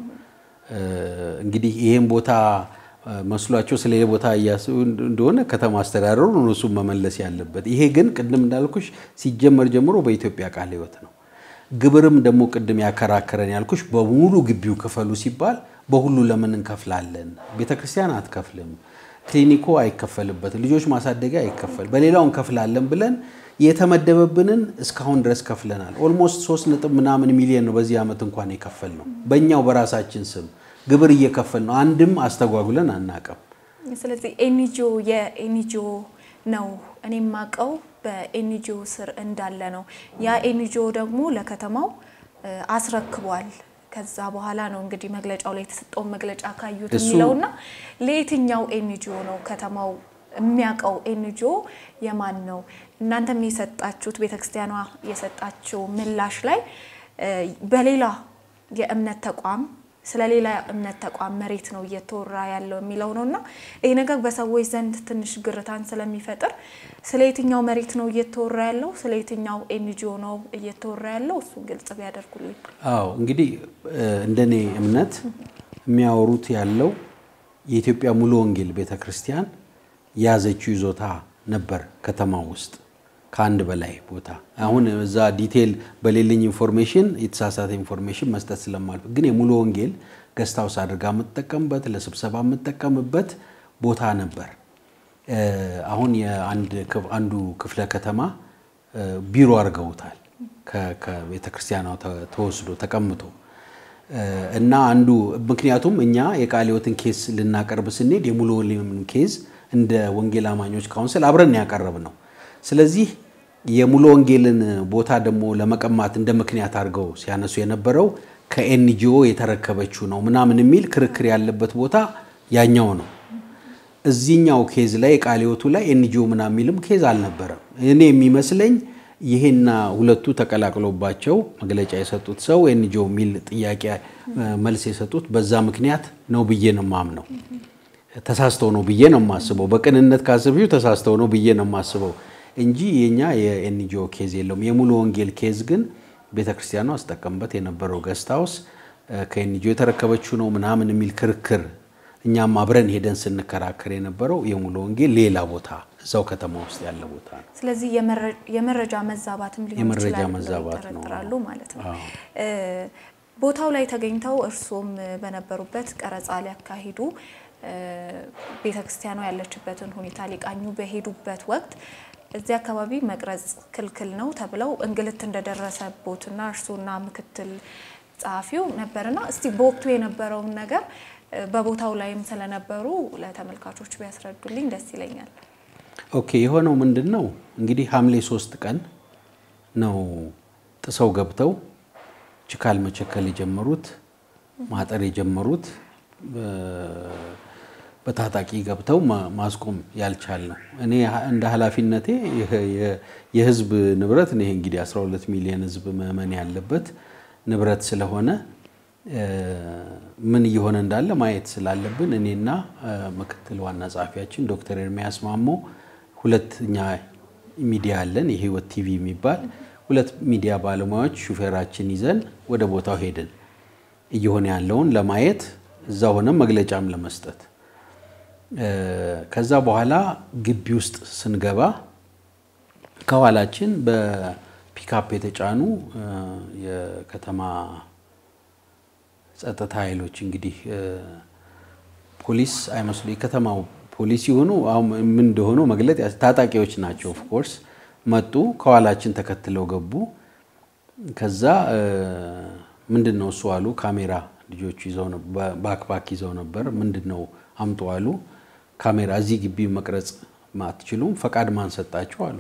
እንግዲህ ይሄን ቦታ መስሏቸው ስለ ቦታ እያስቡ እንደሆነ ከተማ አስተዳደሩ እነሱን መመለስ ያለበት። ይሄ ግን ቅድም እንዳልኩሽ ሲጀመር ጀምሮ በኢትዮጵያ ቃለ ሕይወት ነው። ግብርም ደግሞ ቅድም ያከራከረን ያልኩሽ በሙሉ ግቢው ክፈሉ ሲባል በሁሉ ለምን እንከፍላለን? ቤተክርስቲያን አትከፍልም፣ ክሊኒኮ አይከፈልበትም፣ ልጆች ማሳደጊያ አይከፈል፣ በሌላው እንከፍላለን ብለን የተመደበብንን እስካሁን ድረስ ከፍለናል። ኦልሞስት ሶስት ነጥብ ምናምን ሚሊዮን ነው በዚህ ዓመት እንኳን የከፈል ነው። በእኛው በራሳችን ስም ግብር እየከፈል ነው። አንድም አስተጓጉለን አናቅም። ስለዚህ ኤንጂኦ የኤንጂኦ ነው እኔ የማውቀው በኤንጂኦ ስር እንዳለ ነው። ያ ኤንጂኦ ደግሞ ለከተማው አስረክቧል። ከዛ በኋላ ነው እንግዲህ መግለጫው ላይ የተሰጠውን መግለጫ ካዩት የሚለውና ለየትኛው ኤንጂኦ ነው ከተማው የሚያውቀው ኤንጂኦ የማን ነው? እናንተም የሰጣችሁት ቤተክርስቲያኗ የሰጣችው ምላሽ ላይ በሌላ የእምነት ተቋም ስለ ሌላ እምነት ተቋም መሬት ነው እየተወራ ያለው የሚለው ነው እና ይህ ነገር በሰዎች ዘንድ ትንሽ ግርታን ስለሚፈጥር ስለ የትኛው መሬት ነው እየተወራ ያለው፣ ስለ የትኛው ኤንጂኦ ነው እየተወራ ያለው እሱን ግልጽ ቢያደርጉልኝ። አዎ እንግዲህ እንደኔ እምነት የሚያወሩት ያለው የኢትዮጵያ ሙሉ ወንጌል ቤተክርስቲያን የያዘችው ይዞታ ነበር ከተማ ውስጥ ከአንድ በላይ ቦታ። አሁን እዛ ዲቴል በሌለኝ ኢንፎርሜሽን የተሳሳተ ኢንፎርሜሽን መስጠት ስለማልፍ ግን የሙሉ ወንጌል ገስት ሃውስ አድርጋ የምትጠቀምበት ለስብሰባ የምትጠቀምበት ቦታ ነበር። አሁን አንዱ ክፍለ ከተማ ቢሮ አድርገውታል ከቤተ ክርስቲያኗ ተወስዶ ተቀምጦ እና አንዱ ምክንያቱም እኛ የቃለ ሕይወትን ኬስ ልናቀርብ ስንሄድ የሙሉ ወንጌልን ኬዝ እንደ ወንጌል አማኞች ካውንስል አብረን ያቀረብ ነው። ስለዚህ የሙሉ ወንጌልን ቦታ ደግሞ ለመቀማት እንደ ምክንያት አድርገው ሲያነሱ የነበረው ከኤንጂኦ የተረከበችው ነው ምናምን የሚል ክርክር ያለበት ቦታ ያኛው ነው። እዚህኛው ኬዝ ላይ የቃለ ሕይወቱ ላይ ኤንጂኦ ምናምን የሚልም ኬዝ አልነበረም። እኔ የሚመስለኝ ይሄና ሁለቱ ተቀላቅሎባቸው መግለጫ የሰጡት ሰው ኤንጂኦ የሚል ጥያቄ መልስ የሰጡት በዛ ምክንያት ነው ብዬ ነው የማምነው። ተሳስተው ነው ብዬ ነው የማስበው። በቅንነት ካስቢው ተሳስተው ነው ብዬ ነው የማስበው እንጂ የኛ የኤንጂኦ ኬዝ የለውም። የሙሉ ወንጌል ኬዝ ግን ቤተክርስቲያኗ አስጠቀምበት የነበረው ገስት ሃውስ ከኤንጂኦ የተረከበችው ነው ምናምን የሚል ክርክር እኛም አብረን ሄደን ስንከራከር የነበረው የሙሉ ወንጌል ሌላ ቦታ እዛው ከተማ ውስጥ ያለ ቦታ ነው። ስለዚህ የመረጃ መዛባትም ሊሆን የመረጃ ይችላል ብለው መዛባት ነው። ይጠረጥራሉ ማለት ነው። ቦታው ላይ ተገኝተው እርሶም በነበሩበት ቀረጻ ሊያካሂዱ ቤተክርስቲያኗ ያለችበትን ሁኔታ ሊቃኙ በሄዱበት ወቅት እዚህ አካባቢ መቅረጽ ክልክል ነው ተብለው እንግልት እንደደረሰቦትና እርሶና ምክትል ጸሐፊው ነበርና እስቲ በወቅቱ የነበረውን ነገር በቦታው ላይም ስለነበሩ ለተመልካቾች ቢያስረዱልኝ ደስ ይለኛል። ኦኬ የሆነው ምንድን ነው እንግዲህ ሐምሌ ሶስት ቀን ነው ጥሰው ገብተው ችካል መቸከል የጀመሩት ማጠር የጀመሩት በታጣቂ ገብተው ማስቆም ያልቻል ነው። እኔ እንደ ኃላፊነቴ የህዝብ ንብረት ይሄ እንግዲህ 12 ሚሊዮን ህዝብ ምዕመን ያለበት ንብረት ስለሆነ ምን እየሆነ እንዳለ ማየት ስላለብን እኔና ምክትል ዋና ጸሐፊያችን ዶክተር ኤርሚያስ ማሞ ሁለተኛ ሚዲያ አለን የህይወት ቲቪ የሚባል ሁለት ሚዲያ ባለሙያዎች ሹፌራችን ይዘን ወደ ቦታው ሄድን እየሆነ ያለውን ለማየት እዛ ሆነም መግለጫም ለመስጠት ከዛ በኋላ ግቢ ውስጥ ስንገባ ከኋላችን በፒካፕ የተጫኑ የከተማ ጸጥታ ኃይሎች እንግዲህ ፖሊስ አይመስሉ የከተማው ፖሊስ የሆኑ ምን እንደሆኑ መግለጥ ታጣቂዎች ናቸው። ኦፍኮርስ መጡ፣ ከኋላችን ተከትለው ገቡ። ከዛ ምንድን ነው እሱ አሉ። ካሜራ ልጆቹ ይዘው ባክባክ ይዘው ነበር። ምንድን ነው አምጡ አሉ። ካሜራ እዚህ ግቢ መቅረጽ አትችሉም፣ ፈቃድ ማን ሰጣችሁ አሉ።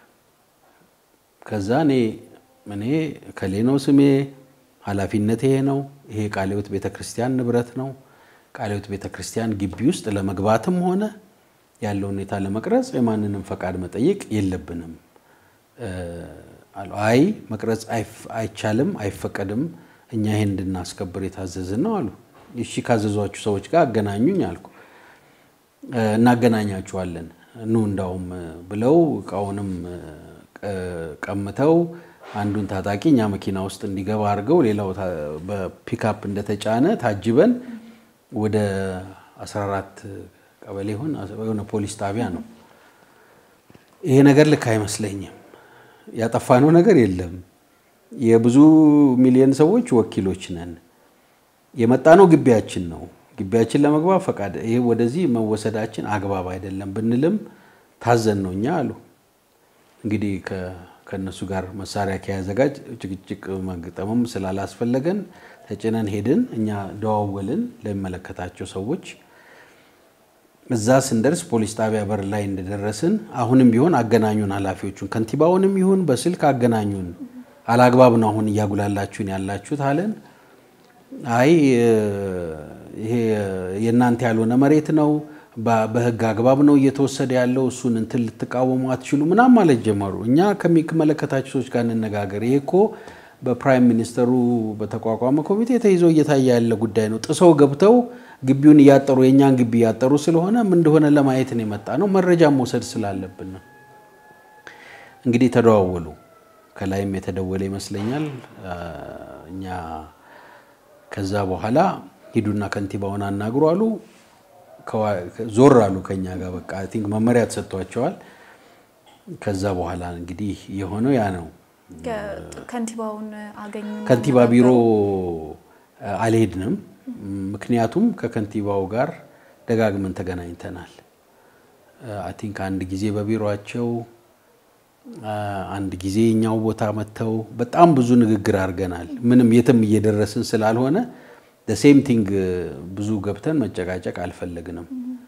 ከዛ እኔ እኔ ከሌ ነው ስሜ ኃላፊነት ይሄ ነው። ይሄ ቃለ ሕይወት ቤተ ክርስቲያን ንብረት ነው። ቃለ ሕይወት ቤተ ክርስቲያን ግቢ ውስጥ ለመግባትም ሆነ ያለው ሁኔታ ለመቅረጽ የማንንም ፈቃድ መጠየቅ የለብንም አሉ። አይ መቅረጽ አይቻልም፣ አይፈቀድም፣ እኛ ይሄን እንድናስከብር የታዘዝን ነው አሉ። እሺ ካዘዟችሁ ሰዎች ጋር አገናኙኝ አልኩ። እናገናኛችኋለን ኑ እንዳውም ብለው እቃውንም ቀምተው አንዱን ታጣቂ እኛ መኪና ውስጥ እንዲገባ አድርገው ሌላው በፒክአፕ እንደተጫነ ታጅበን ወደ 14 ቀበሌ ሆን የሆነ ፖሊስ ጣቢያ ነው። ይሄ ነገር ልክ አይመስለኝም። ያጠፋነው ነገር የለም። የብዙ ሚሊዮን ሰዎች ወኪሎች ነን። የመጣነው ግቢያችን ነው። ግቢያችን ለመግባት ፈቃድ ይሄ ወደዚህ መወሰዳችን አግባብ አይደለም ብንልም ታዘን ነው እኛ አሉ። እንግዲህ ከእነሱ ጋር መሳሪያ ከያዘ ጋር ጭቅጭቅ መግጠምም ስላላስፈለገን ተጭነን ሄድን። እኛ ደዋወልን ለሚመለከታቸው ሰዎች። እዛ ስንደርስ ፖሊስ ጣቢያ በር ላይ እንደደረስን አሁንም ቢሆን አገናኙን ኃላፊዎቹን፣ ከንቲባውንም ይሁን በስልክ አገናኙን። አላግባብ ነው አሁን እያጉላላችሁን ያላችሁት አለን። አይ ይሄ የእናንተ ያልሆነ መሬት ነው፣ በህግ አግባብ ነው እየተወሰደ ያለው፣ እሱን እንትን ልትቃወሙ አትችሉ ምናምን ማለት ጀመሩ። እኛ ከሚመለከታቸው ሰዎች ጋር እንነጋገር፣ ይሄ እኮ በፕራይም ሚኒስተሩ በተቋቋመ ኮሚቴ ተይዞ እየታየ ያለ ጉዳይ ነው። ጥሰው ገብተው ግቢውን እያጠሩ የእኛን ግቢ እያጠሩ ስለሆነ ምን እንደሆነ ለማየት ነው የመጣ ነው፣ መረጃ መውሰድ ስላለብን ነው። እንግዲህ ተደዋወሉ። ከላይም የተደወለ ይመስለኛል እኛ ከዛ በኋላ ሂዱና ከንቲባውን አናግሩ አሉ። ዞር አሉ ከኛ ጋር በቃ አይ ቲንክ መመሪያ ተሰጥቷቸዋል። ከዛ በኋላ እንግዲህ የሆነው ያ ነው። ከንቲባውን አገኙ። ከንቲባ ቢሮ አልሄድንም። ምክንያቱም ከከንቲባው ጋር ደጋግመን ተገናኝተናል። አይ ቲንክ አንድ ጊዜ በቢሮቸው አንድ ጊዜ እኛው ቦታ መጥተው በጣም ብዙ ንግግር አድርገናል። ምንም የትም እየደረስን ስላልሆነ ሴም ቲንግ ብዙ ገብተን መጨቃጨቅ አልፈለግንም።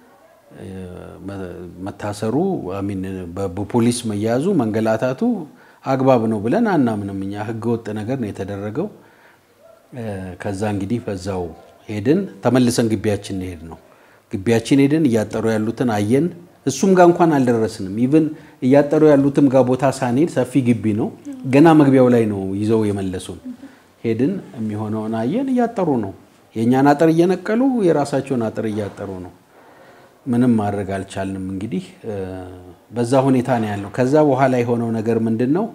መታሰሩ ሚን በፖሊስ መያዙ መንገላታቱ አግባብ ነው ብለን አናምንም። እኛ ህገወጥ ነገር ነው የተደረገው። ከዛ እንግዲህ በዛው ሄድን። ተመልሰን ግቢያችን ሄድ ነው ግቢያችን ሄድን። እያጠሩ ያሉትን አየን። እሱም ጋር እንኳን አልደረስንም። ኢቭን እያጠሩ ያሉትም ጋር ቦታ ሳንሄድ ሰፊ ግቢ ነው። ገና መግቢያው ላይ ነው ይዘው የመለሱን። ሄድን፣ የሚሆነውን አየን። እያጠሩ ነው። የእኛን አጥር እየነቀሉ የራሳቸውን አጥር እያጠሩ ነው። ምንም ማድረግ አልቻልንም። እንግዲህ በዛ ሁኔታ ነው ያለው። ከዛ በኋላ የሆነው ነገር ምንድን ነው?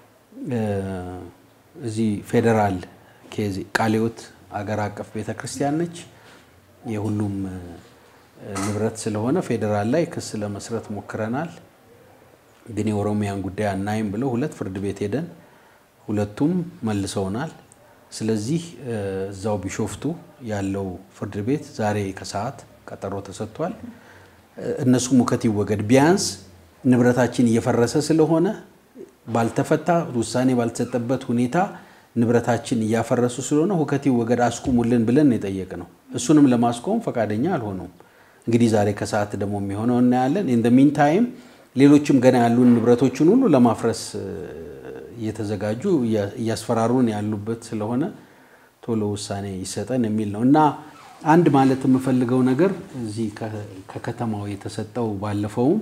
እዚህ ፌዴራል ኬዝ ቃሊዮት አገር አቀፍ ቤተክርስቲያን ነች። የሁሉም ንብረት ስለሆነ ፌዴራል ላይ ክስ ለመስረት ሞክረናል። ግን የኦሮሚያን ጉዳይ አናይም ብለው ሁለት ፍርድ ቤት ሄደን ሁለቱም መልሰውናል። ስለዚህ እዛው ቢሾፍቱ ያለው ፍርድ ቤት ዛሬ ከሰዓት ቀጠሮ ተሰጥቷል። እነሱ ሙከት ይወገድ፣ ቢያንስ ንብረታችን እየፈረሰ ስለሆነ ባልተፈታ ውሳኔ ባልተሰጠበት ሁኔታ ንብረታችን እያፈረሱ ስለሆነ ሁከት ይወገድ አስቁሙልን ብለን የጠየቅ ነው። እሱንም ለማስቆም ፈቃደኛ አልሆኑም። እንግዲህ ዛሬ ከሰዓት ደግሞ የሚሆነው እናያለን። ኢን ሚን ታይም ሌሎችም ገና ያሉን ንብረቶችን ሁሉ ለማፍረስ እየተዘጋጁ እያስፈራሩን ያሉበት ስለሆነ ቶሎ ውሳኔ ይሰጠን የሚል ነው እና አንድ ማለት የምፈልገው ነገር እዚህ ከከተማው የተሰጠው ባለፈውም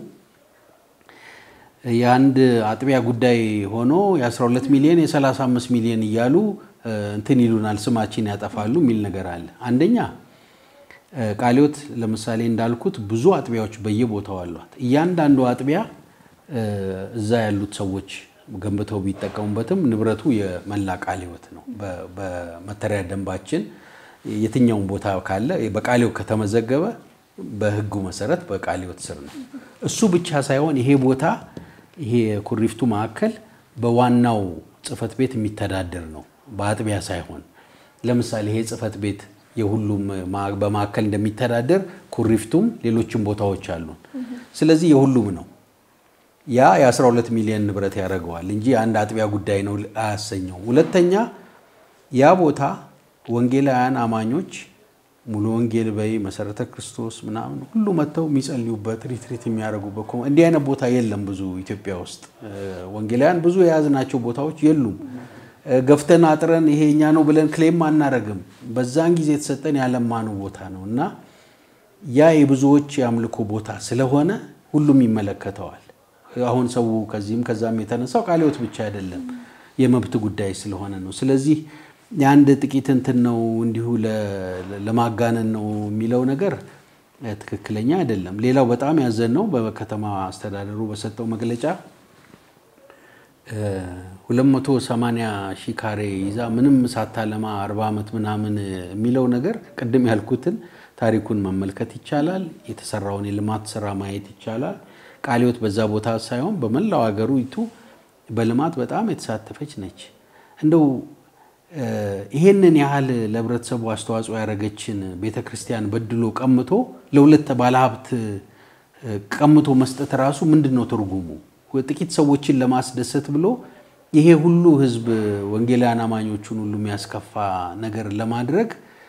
የአንድ አጥቢያ ጉዳይ ሆኖ የ12 ሚሊዮን የ35 ሚሊዮን እያሉ እንትን ይሉናል፣ ስማችን ያጠፋሉ የሚል ነገር አለ። አንደኛ ቃሊዮት ለምሳሌ እንዳልኩት ብዙ አጥቢያዎች በየቦታው አሏት። እያንዳንዱ አጥቢያ እዛ ያሉት ሰዎች ገንብተው ቢጠቀሙበትም ንብረቱ የመላ ቃሊዮት ነው። በመተሪያ ደንባችን የትኛውን ቦታ ካለ በቃሊዮት ከተመዘገበ በሕጉ መሰረት በቃሊዮት ስር ነው። እሱ ብቻ ሳይሆን ይሄ ቦታ ይሄ ኩሪፍቱ ማዕከል በዋናው ጽሕፈት ቤት የሚተዳደር ነው፣ በአጥቢያ ሳይሆን። ለምሳሌ ይሄ ጽሕፈት ቤት የሁሉም በማዕከል እንደሚተዳደር ኩሪፍቱም ሌሎችም ቦታዎች አሉን። ስለዚህ የሁሉም ነው። ያ የ12 ሚሊዮን ንብረት ያደርገዋል እንጂ አንድ አጥቢያ ጉዳይ ነው አያሰኘውም። ሁለተኛ ያ ቦታ ወንጌላውያን አማኞች ሙሉ ወንጌል በይ መሰረተ ክርስቶስ ምናምን ሁሉ መጥተው የሚጸልዩበት ሪትሪት የሚያደርጉበት እንዲህ አይነት ቦታ የለም። ብዙ ኢትዮጵያ ውስጥ ወንጌላውያን ብዙ የያዝናቸው ቦታዎች የሉም። ገፍተን አጥረን ይሄ እኛ ነው ብለን ክሌም አናረግም። በዛን ጊዜ የተሰጠን ያለማነው ቦታ ነው እና ያ የብዙዎች የአምልኮ ቦታ ስለሆነ ሁሉም ይመለከተዋል። አሁን ሰው ከዚህም ከዛም የተነሳው ቃሊዮት ብቻ አይደለም የመብት ጉዳይ ስለሆነ ነው። ስለዚህ የአንድ ጥቂት እንትን ነው እንዲሁ ለማጋነን ነው የሚለው ነገር ትክክለኛ አይደለም። ሌላው በጣም ያዘን ነው በከተማ አስተዳደሩ በሰጠው መግለጫ 280 ሺህ ካሬ ይዛ ምንም ሳታለማ 40 ዓመት ምናምን የሚለው ነገር ቅድም ያልኩትን ታሪኩን መመልከት ይቻላል። የተሰራውን የልማት ስራ ማየት ይቻላል። ቃለ ሕይወት በዛ ቦታ ሳይሆን በመላው ሀገሪቱ በልማት በጣም የተሳተፈች ነች። እንደው ይሄንን ያህል ለህብረተሰቡ አስተዋጽኦ ያደረገችን ቤተ ክርስቲያን በድሎ ቀምቶ ለሁለት ባለሀብት ቀምቶ መስጠት ራሱ ምንድን ነው ትርጉሙ? ጥቂት ሰዎችን ለማስደሰት ብሎ ይሄ ሁሉ ህዝብ ወንጌላውያን አማኞቹን ሁሉ የሚያስከፋ ነገር ለማድረግ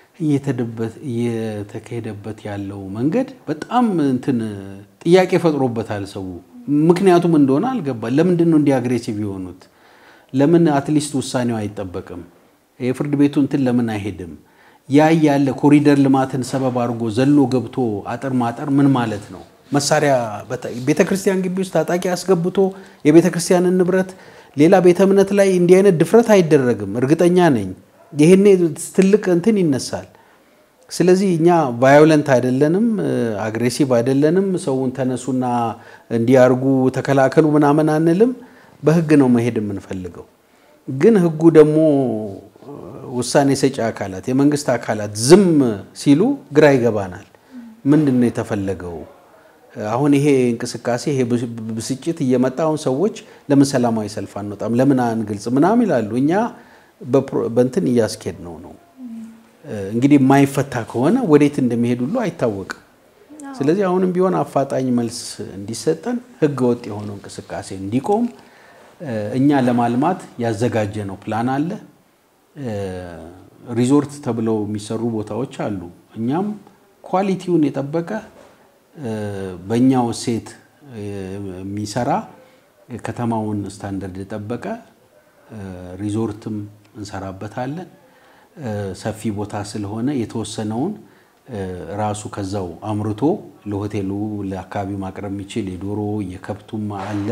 እየተካሄደበት ያለው መንገድ በጣም እንትን ጥያቄ ፈጥሮበታል ሰው። ምክንያቱም እንደሆነ አልገባል። ለምንድን ነው እንዲህ አግሬሲቭ የሆኑት? ለምን አትሊስት ውሳኔው አይጠበቅም? የፍርድ ቤቱ እንትን ለምን አይሄድም? ያ ያለ ኮሪደር ልማትን ሰበብ አድርጎ ዘሎ ገብቶ አጥር ማጠር ምን ማለት ነው? መሳሪያ ቤተ ክርስቲያን ግቢ ውስጥ ታጣቂ አስገብቶ የቤተ ክርስቲያንን ንብረት ሌላ ቤተ እምነት ላይ እንዲህ አይነት ድፍረት አይደረግም። እርግጠኛ ነኝ ይህኔ ትልቅ እንትን ይነሳል። ስለዚህ እኛ ቫዮለንት አይደለንም፣ አግሬሲቭ አይደለንም። ሰውን ተነሱና እንዲያርጉ ተከላከሉ ምናምን አንልም። በህግ ነው መሄድ የምንፈልገው። ግን ህጉ ደግሞ ውሳኔ ሰጪ አካላት የመንግስት አካላት ዝም ሲሉ ግራ ይገባናል። ምንድን ነው የተፈለገው? አሁን ይሄ እንቅስቃሴ ይሄ ብስጭት እየመጣ አሁን ሰዎች ለምን ሰላማዊ ሰልፍ አንወጣም፣ ለምን አንግልጽ ምናምን ይላሉ። እኛ በእንትን እያስኬድ ነው ነው እንግዲህ የማይፈታ ከሆነ ወዴት እንደሚሄድ ሁሉ አይታወቅም። ስለዚህ አሁንም ቢሆን አፋጣኝ መልስ እንዲሰጠን ህገ ወጥ የሆነው እንቅስቃሴ እንዲቆም እኛ ለማልማት ያዘጋጀ ነው ፕላን አለ። ሪዞርት ተብለው የሚሰሩ ቦታዎች አሉ። እኛም ኳሊቲውን የጠበቀ በእኛው እሴት የሚሰራ ከተማውን ስታንዳርድ የጠበቀ ሪዞርትም እንሰራበታለን። ሰፊ ቦታ ስለሆነ የተወሰነውን ራሱ ከዛው አምርቶ ለሆቴሉ ለአካባቢው ማቅረብ የሚችል የዶሮ የከብቱም አለ።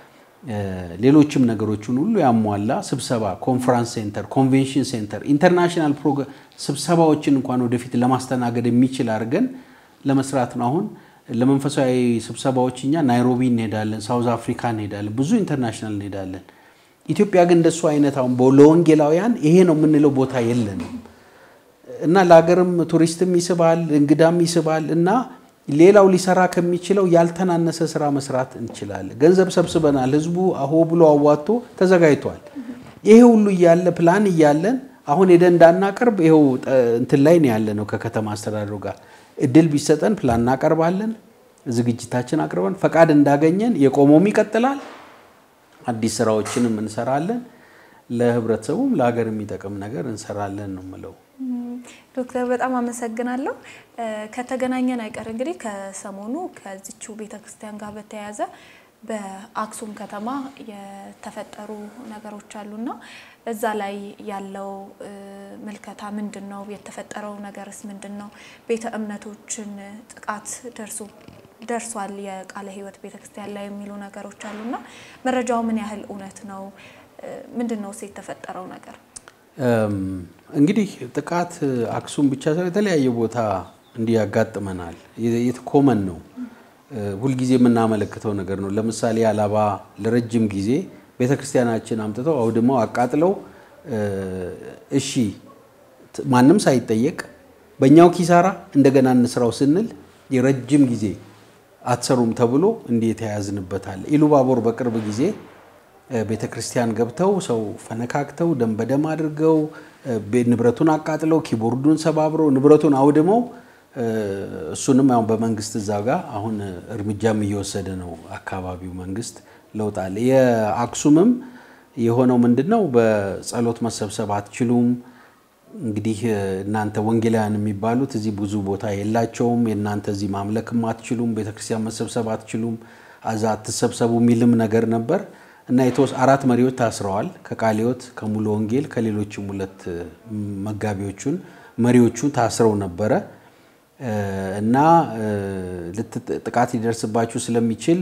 ሌሎችም ነገሮችን ሁሉ ያሟላ ስብሰባ፣ ኮንፈራንስ ሴንተር፣ ኮንቬንሽን ሴንተር፣ ኢንተርናሽናል ስብሰባዎችን እንኳን ወደፊት ለማስተናገድ የሚችል አድርገን ለመስራት ነው። አሁን ለመንፈሳዊ ስብሰባዎች እኛ ናይሮቢ እንሄዳለን፣ ሳውዝ አፍሪካ እንሄዳለን፣ ብዙ ኢንተርናሽናል እንሄዳለን። ኢትዮጵያ ግን እንደሱ አይነት አሁን ለወንጌላውያን ይሄ ነው የምንለው ቦታ የለንም እና ለሀገርም ቱሪስትም ይስባል፣ እንግዳም ይስባል እና ሌላው ሊሰራ ከሚችለው ያልተናነሰ ስራ መስራት እንችላለን። ገንዘብ ሰብስበናል። ህዝቡ አሆ ብሎ አዋጥቶ ተዘጋጅቷል። ይሄ ሁሉ እያለ ፕላን እያለን አሁን ሄደን እንዳናቀርብ ይኸው እንትን ላይ ነው ያለ ነው። ከከተማ አስተዳደሩ ጋር እድል ቢሰጠን ፕላን እናቀርባለን። ዝግጅታችን አቅርበን ፈቃድ እንዳገኘን የቆመውም ይቀጥላል። አዲስ ስራዎችንም እንሰራለን። ለህብረተሰቡም ለሀገር የሚጠቅም ነገር እንሰራለን ነው የምለው። ዶክተር በጣም አመሰግናለሁ። ከተገናኘን አይቀር እንግዲህ ከሰሞኑ ከዚችው ቤተክርስቲያን ጋር በተያያዘ በአክሱም ከተማ የተፈጠሩ ነገሮች አሉና እዛ ላይ ያለው ምልከታ ምንድን ነው? የተፈጠረው ነገርስ ምንድን ነው? ቤተ እምነቶችን ጥቃት ደርሶ ደርሷል የቃለ ሕይወት ቤተክርስቲያን ላይ የሚሉ ነገሮች አሉና መረጃው ምን ያህል እውነት ነው? ምንድን ነው የተፈጠረው ነገር? እንግዲህ ጥቃት አክሱም ብቻ ሳይሆን የተለያየ ቦታ እንዲህ ያጋጥመናል። ኮመን ነው፣ ሁልጊዜ የምናመለክተው ነገር ነው። ለምሳሌ አላባ ለረጅም ጊዜ ቤተክርስቲያናችን አምጥተው አውድመው አቃጥለው፣ እሺ ማንም ሳይጠየቅ በእኛው ኪሳራ እንደገና እንስራው ስንል የረጅም ጊዜ አትሰሩም ተብሎ እንዲህ የተያያዝንበታል። ኢሉባቦር በቅርብ ጊዜ ቤተ ክርስቲያን ገብተው ሰው ፈነካክተው ደም በደም አድርገው ንብረቱን አቃጥለው ኪቦርዱን ሰባብረው ንብረቱን አውድመው እሱንም ያው በመንግስት እዛ ጋር አሁን እርምጃም እየወሰደ ነው አካባቢው መንግስት ለውጥ አለ። የአክሱምም የሆነው ምንድን ነው? በጸሎት መሰብሰብ አትችሉም። እንግዲህ እናንተ ወንጌላውያን የሚባሉት እዚህ ብዙ ቦታ የላቸውም። የእናንተ እዚህ ማምለክም አትችሉም፣ ቤተክርስቲያን መሰብሰብ አትችሉም፣ አዛ አትሰብሰቡ የሚልም ነገር ነበር እና የተወስ አራት መሪዎች ታስረዋል። ከቃለ ሕይወት ከሙሉ ወንጌል ከሌሎችም ሁለት መጋቢዎቹን መሪዎቹ ታስረው ነበረ እና ጥቃት ሊደርስባችሁ ስለሚችል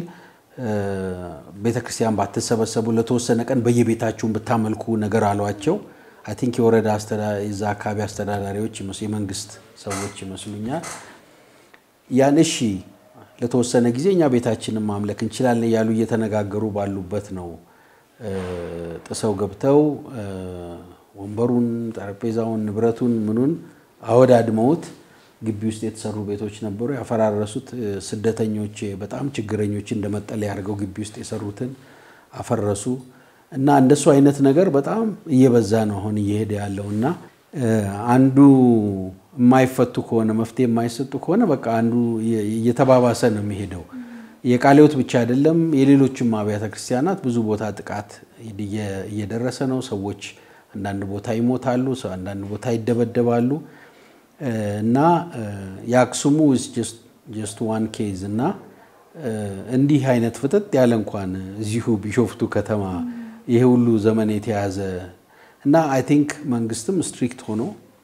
ቤተክርስቲያን ባትሰበሰቡ ለተወሰነ ቀን በየቤታችሁን ብታመልኩ ነገር አሏቸው። አይ ቲንክ የወረዳ የዛ አካባቢ አስተዳዳሪዎች የመንግስት ሰዎች ይመስሉኛል። ያን እሺ ለተወሰነ ጊዜ እኛ ቤታችንን ማምለክ እንችላለን እያሉ እየተነጋገሩ ባሉበት ነው ጥሰው ገብተው ወንበሩን፣ ጠረጴዛውን፣ ንብረቱን ምኑን አወዳድመውት ግቢ ውስጥ የተሰሩ ቤቶች ነበሩ። ያፈራረሱት ስደተኞች፣ በጣም ችግረኞች እንደ መጠለያ አድርገው ግቢ ውስጥ የሰሩትን አፈረሱ እና እንደሱ አይነት ነገር በጣም እየበዛ ነው አሁን እየሄደ ያለው እና አንዱ የማይፈቱ ከሆነ መፍትሄ የማይሰጡ ከሆነ በቃ አንዱ እየተባባሰ ነው የሚሄደው። የቃለ ሕይወት ብቻ አይደለም፣ የሌሎችም አብያተ ክርስቲያናት ብዙ ቦታ ጥቃት እየደረሰ ነው። ሰዎች አንዳንድ ቦታ ይሞታሉ፣ አንዳንድ ቦታ ይደበደባሉ እና የአክሱሙ ጀስት ዋን ኬዝ እና እንዲህ አይነት ፍጥጥ ያለ እንኳን እዚሁ ቢሾፍቱ ከተማ ይሄ ሁሉ ዘመን የተያዘ እና አይ ቲንክ መንግስትም ስትሪክት ሆኖ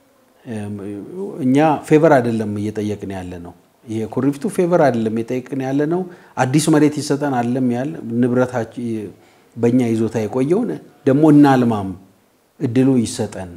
እኛ ፌቨር አይደለም እየጠየቅን ያለ ነው። ይሄ ኩሪፍቱ ፌቨር አይደለም እየጠየቅን ያለ ነው። አዲስ መሬት ይሰጠን አለም ያለ ንብረታችን በእኛ ይዞታ የቆየውን ደግሞ እናልማም፣ እድሉ ይሰጠን፣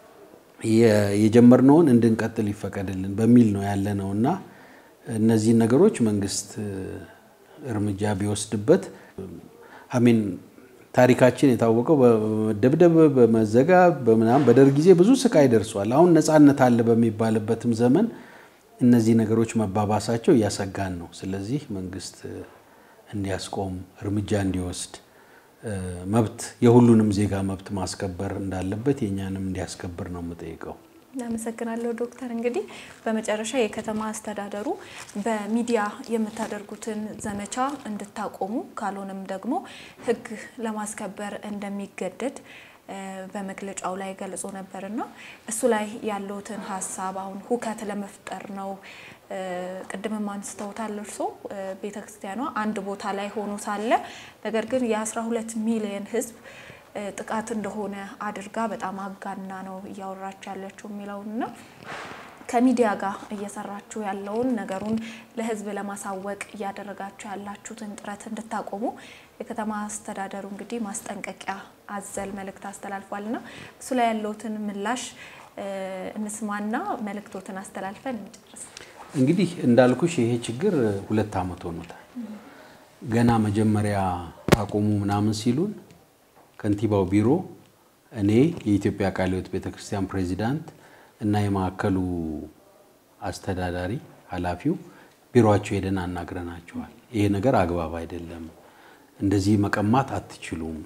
የጀመርነውን እንድንቀጥል ይፈቀድልን በሚል ነው ያለ ነው እና እነዚህን ነገሮች መንግስት እርምጃ ቢወስድበት አሚን ታሪካችን የታወቀው በመደብደብ በመዘጋት በምናምን በደርግ ጊዜ ብዙ ስቃይ ደርሷል። አሁን ነፃነት አለ በሚባልበትም ዘመን እነዚህ ነገሮች መባባሳቸው እያሰጋን ነው። ስለዚህ መንግስት እንዲያስቆም እርምጃ እንዲወስድ መብት የሁሉንም ዜጋ መብት ማስከበር እንዳለበት የእኛንም እንዲያስከብር ነው የምጠይቀው። እናመሰግናለሁ ዶክተር። እንግዲህ በመጨረሻ የከተማ አስተዳደሩ በሚዲያ የምታደርጉትን ዘመቻ እንድታቆሙ ካልሆነም ደግሞ ሕግ ለማስከበር እንደሚገደድ በመግለጫው ላይ ገልጾ ነበርና እሱ ላይ ያለውትን ሀሳብ አሁን ሁከት ለመፍጠር ነው። ቅድምም አንስተውታል እርሶ ቤተ ክርስቲያኗ አንድ ቦታ ላይ ሆኖ ሳለ ነገር ግን የ12 ሚሊዮን ሕዝብ ጥቃት እንደሆነ አድርጋ በጣም አጋና ነው እያወራች ያለችው የሚለውንና ከሚዲያ ጋር እየሰራችሁ ያለውን ነገሩን ለህዝብ ለማሳወቅ እያደረጋችሁ ያላችሁትን ጥረት እንድታቆሙ የከተማ አስተዳደሩ እንግዲህ ማስጠንቀቂያ አዘል መልእክት አስተላልፏልና እሱ ላይ ያለውትን ምላሽ እንስማና መልእክቶትን አስተላልፈን እንጨርስ። እንግዲህ እንዳልኩሽ ይሄ ችግር ሁለት ዓመት ሆኖታል። ገና መጀመሪያ አቁሙ ምናምን ሲሉን ከንቲባው ቢሮ እኔ የኢትዮጵያ ቃለ ሕይወት ቤተክርስቲያን ፕሬዚዳንት እና የማዕከሉ አስተዳዳሪ ኃላፊው ቢሮቸው ሄደን አናግረናቸዋል። ይሄ ነገር አግባብ አይደለም፣ እንደዚህ መቀማት አትችሉም፣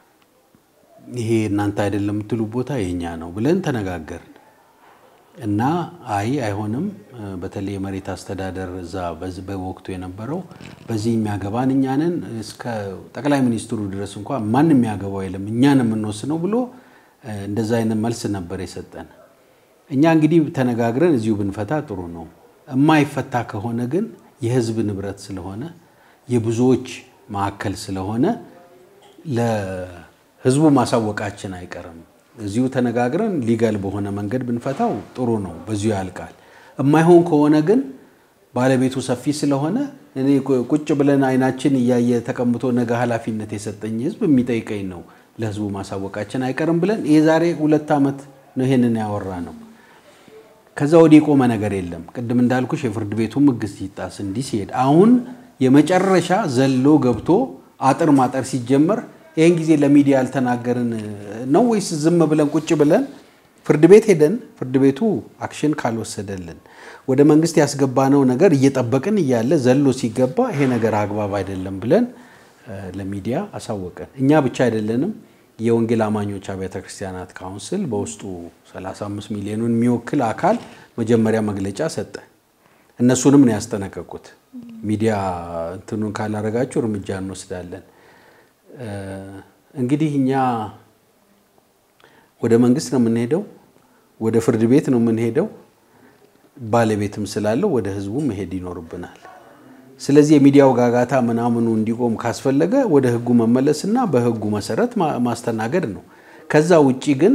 ይሄ እናንተ አይደለም የምትሉ ቦታ የኛ ነው ብለን ተነጋገርን እና አይ አይሆንም፣ በተለይ የመሬት አስተዳደር እዛ በወቅቱ የነበረው በዚህ የሚያገባን እኛንን እስከ ጠቅላይ ሚኒስትሩ ድረስ እንኳን ማን የሚያገባው የለም እኛን የምንወስነው ብሎ እንደዛ አይነት መልስ ነበር የሰጠን። እኛ እንግዲህ ተነጋግረን እዚሁ ብንፈታ ጥሩ ነው። የማይፈታ ከሆነ ግን የህዝብ ንብረት ስለሆነ የብዙዎች ማዕከል ስለሆነ ለህዝቡ ማሳወቃችን አይቀርም። እዚሁ ተነጋግረን ሊጋል በሆነ መንገድ ብንፈታው ጥሩ ነው፣ በዚሁ ያልቃል። የማይሆን ከሆነ ግን ባለቤቱ ሰፊ ስለሆነ እኔ ቁጭ ብለን አይናችን እያየ ተቀምጦ ነገ ኃላፊነት የሰጠኝ ህዝብ የሚጠይቀኝ ነው፣ ለህዝቡ ማሳወቃችን አይቀርም ብለን የዛሬ ሁለት ዓመት ነው ይሄንን ያወራ ነው። ከዛ ወዲህ የቆመ ነገር የለም። ቅድም እንዳልኩሽ የፍርድ ቤቱ ሕግ ሲጣስ እንዲህ ሲሄድ አሁን የመጨረሻ ዘሎ ገብቶ አጥር ማጠር ሲጀመር ይህን ጊዜ ለሚዲያ ያልተናገርን ነው ወይስ ዝም ብለን ቁጭ ብለን ፍርድ ቤት ሄደን ፍርድ ቤቱ አክሽን ካልወሰደልን ወደ መንግስት ያስገባነው ነገር እየጠበቅን እያለ ዘሎ ሲገባ ይሄ ነገር አግባብ አይደለም ብለን ለሚዲያ አሳወቀን። እኛ ብቻ አይደለንም። የወንጌል አማኞች አብያተ ክርስቲያናት ካውንስል በውስጡ 35 ሚሊዮኑን የሚወክል አካል መጀመሪያ መግለጫ ሰጠ። እነሱንም ነው ያስጠነቀቁት። ሚዲያ እንትኑን ካላረጋችሁ እርምጃ እንወስዳለን። እንግዲህ እኛ ወደ መንግስት ነው የምንሄደው፣ ወደ ፍርድ ቤት ነው የምንሄደው። ባለቤትም ስላለው ወደ ህዝቡ መሄድ ይኖርብናል። ስለዚህ የሚዲያው ጋጋታ ምናምኑ እንዲቆም ካስፈለገ ወደ ህጉ መመለስና በህጉ መሰረት ማስተናገድ ነው። ከዛ ውጪ ግን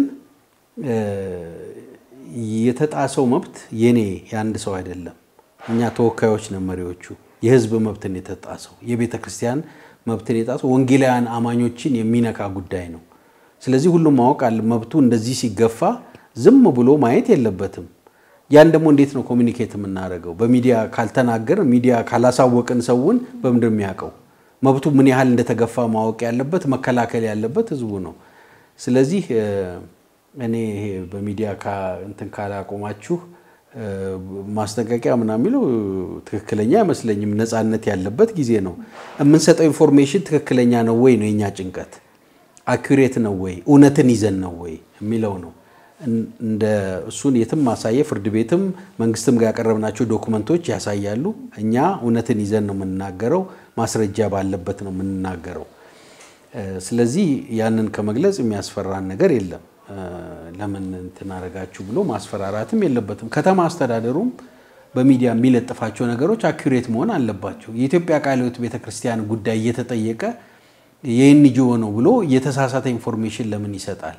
የተጣሰው መብት የኔ የአንድ ሰው አይደለም። እኛ ተወካዮች ነው መሪዎቹ። የህዝብ መብትን የተጣሰው የቤተ ክርስቲያን መብትን የጣሰው ወንጌላውያን አማኞችን የሚነካ ጉዳይ ነው። ስለዚህ ሁሉም ማወቅ አለ። መብቱ እንደዚህ ሲገፋ ዝም ብሎ ማየት የለበትም። ያን ደግሞ እንዴት ነው ኮሚኒኬት የምናደርገው? በሚዲያ ካልተናገር ሚዲያ ካላሳወቅን ሰውን በምንድን የሚያውቀው? መብቱ ምን ያህል እንደተገፋ ማወቅ ያለበት መከላከል ያለበት ህዝቡ ነው። ስለዚህ እኔ ይሄ በሚዲያ እንትን ካላቆማችሁ ማስጠንቀቂያ ምናምን የሚለው ትክክለኛ አይመስለኝም። ነፃነት ያለበት ጊዜ ነው። የምንሰጠው ኢንፎርሜሽን ትክክለኛ ነው ወይ ነው የኛ ጭንቀት። አኩሬት ነው ወይ እውነትን ይዘን ነው ወይ የሚለው ነው። እንደ እሱን የትም ማሳየ ፍርድ ቤትም መንግስትም ጋር ያቀረብናቸው ዶኩመንቶች ያሳያሉ። እኛ እውነትን ይዘን ነው የምንናገረው፣ ማስረጃ ባለበት ነው የምንናገረው። ስለዚህ ያንን ከመግለጽ የሚያስፈራን ነገር የለም። ለምን እንትን አደረጋችሁ ብሎ ማስፈራራትም የለበትም። ከተማ አስተዳደሩም በሚዲያ የሚለጥፋቸው ነገሮች አኩሬት መሆን አለባቸው። የኢትዮጵያ ቃለ ሕይወት ቤተክርስቲያን ጉዳይ እየተጠየቀ የኤንጂኦ ነው ብሎ የተሳሳተ ኢንፎርሜሽን ለምን ይሰጣል?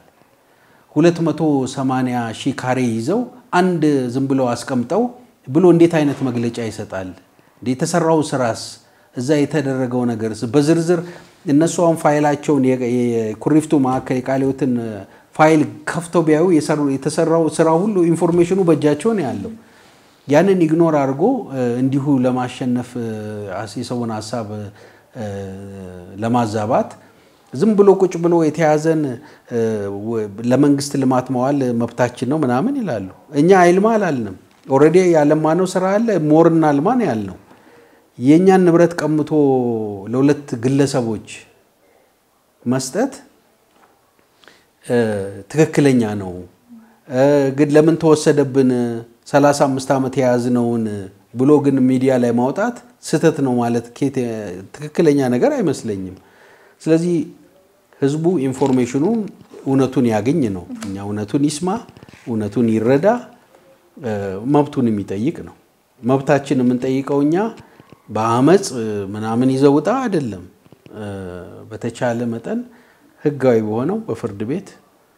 280 ሺህ ካሬ ይዘው አንድ ዝም ብለው አስቀምጠው ብሎ እንዴት አይነት መግለጫ ይሰጣል? የተሰራው ስራስ እዛ የተደረገው ነገር በዝርዝር እነሱ አሁን ፋይላቸውን የኩሪፍቱ ማዕከል የቃለ ሕይወትን ፋይል ከፍተው ቢያዩ የተሰራው ስራ ሁሉ ኢንፎርሜሽኑ በእጃቸው ነው ያለው። ያንን ኢግኖር አድርጎ እንዲሁ ለማሸነፍ የሰውን ሀሳብ ለማዛባት ዝም ብሎ ቁጭ ብሎ የተያዘን ለመንግስት ልማት መዋል መብታችን ነው ምናምን ይላሉ። እኛ አይልማ አላልንም። ኦልሬዲ ያለማነው ስራ አለ። ሞርና አልማ ነው ያልነው። የእኛን ንብረት ቀምቶ ለሁለት ግለሰቦች መስጠት ትክክለኛ ነው። ግን ለምን ተወሰደብን 35 ዓመት የያዝነውን ብሎ ግን ሚዲያ ላይ ማውጣት ስህተት ነው ማለት ትክክለኛ ነገር አይመስለኝም። ስለዚህ ህዝቡ ኢንፎርሜሽኑ እውነቱን ያገኝ ነው። እኛ እውነቱን ይስማ፣ እውነቱን ይረዳ፣ መብቱን የሚጠይቅ ነው። መብታችን የምንጠይቀው እኛ በአመፅ ምናምን ይዘውጣ አይደለም። በተቻለ መጠን ህጋዊ በሆነው በፍርድ ቤት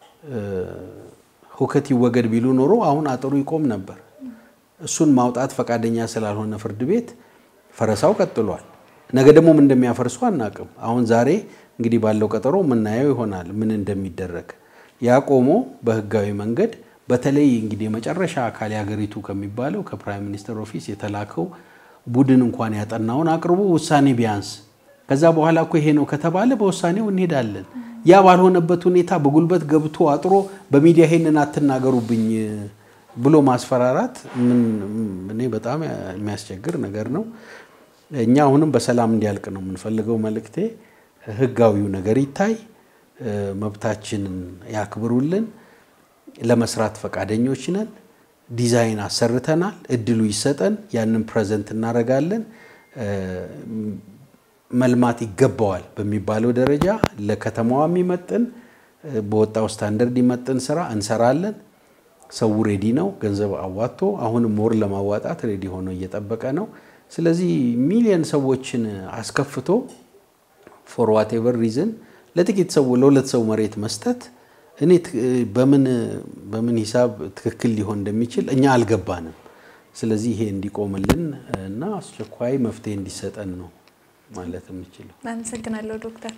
ሁከት ይወገድ ቢሉ ኖሮ አሁን አጥሩ ይቆም ነበር። እሱን ማውጣት ፈቃደኛ ስላልሆነ ፍርድ ቤት ፈረሳው ቀጥሏል። ነገ ደግሞ ምን እንደሚያፈርሱ አናቅም። አሁን ዛሬ እንግዲህ ባለው ቀጠሮ የምናየው ይሆናል ምን እንደሚደረግ። ያ ቆሞ በህጋዊ መንገድ በተለይ እንግዲህ የመጨረሻ አካል የሀገሪቱ ከሚባለው ከፕራይም ሚኒስትር ኦፊስ የተላከው ቡድን እንኳን ያጠናውን አቅርቦ ውሳኔ ቢያንስ ከዛ በኋላ እኮ ይሄ ነው ከተባለ በውሳኔው እንሄዳለን። ያ ባልሆነበት ሁኔታ በጉልበት ገብቶ አጥሮ በሚዲያ ይሄንን አትናገሩብኝ ብሎ ማስፈራራት እኔ በጣም የሚያስቸግር ነገር ነው። እኛ አሁንም በሰላም እንዲያልቅ ነው የምንፈልገው። መልእክቴ ህጋዊው ነገር ይታይ፣ መብታችንን ያክብሩልን። ለመስራት ፈቃደኞች ነን። ዲዛይን አሰርተናል። እድሉ ይሰጠን፣ ያንን ፕሬዘንት እናደርጋለን። መልማት ይገባዋል በሚባለው ደረጃ ለከተማዋ የሚመጥን በወጣው ስታንደርድ ይመጥን ስራ እንሰራለን። ሰው ሬዲ ነው፣ ገንዘብ አዋጥቶ አሁንም ሞር ለማዋጣት ሬዲ ሆኖ እየጠበቀ ነው። ስለዚህ ሚሊየን ሰዎችን አስከፍቶ ፎር ዋቴቨር ሪዝን ለጥቂት ሰው ለሁለት ሰው መሬት መስጠት እኔ በምን በምን ሂሳብ ትክክል ሊሆን እንደሚችል እኛ አልገባንም። ስለዚህ ይሄ እንዲቆምልን እና አስቸኳይ መፍትሄ እንዲሰጠን ነው ማለት የምችለው። አመሰግናለሁ ዶክተር።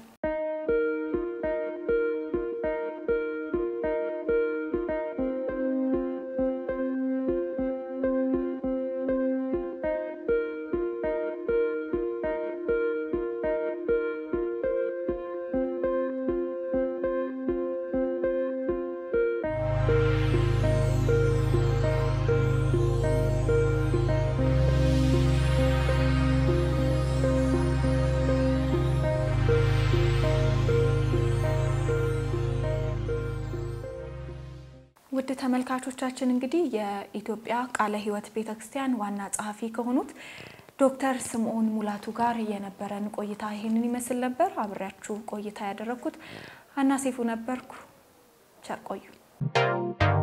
ውድ ተመልካቾቻችን እንግዲህ የኢትዮጵያ ቃለ ሕይወት ቤተ ክርስቲያን ዋና ጸሐፊ ከሆኑት ዶክተር ስምዖን ሙላቱ ጋር የነበረን ቆይታ ይህንን ይመስል ነበር። አብሬያችሁ ቆይታ ያደረግኩት አና ሴፉ ነበርኩ። ቸር ቆዩ።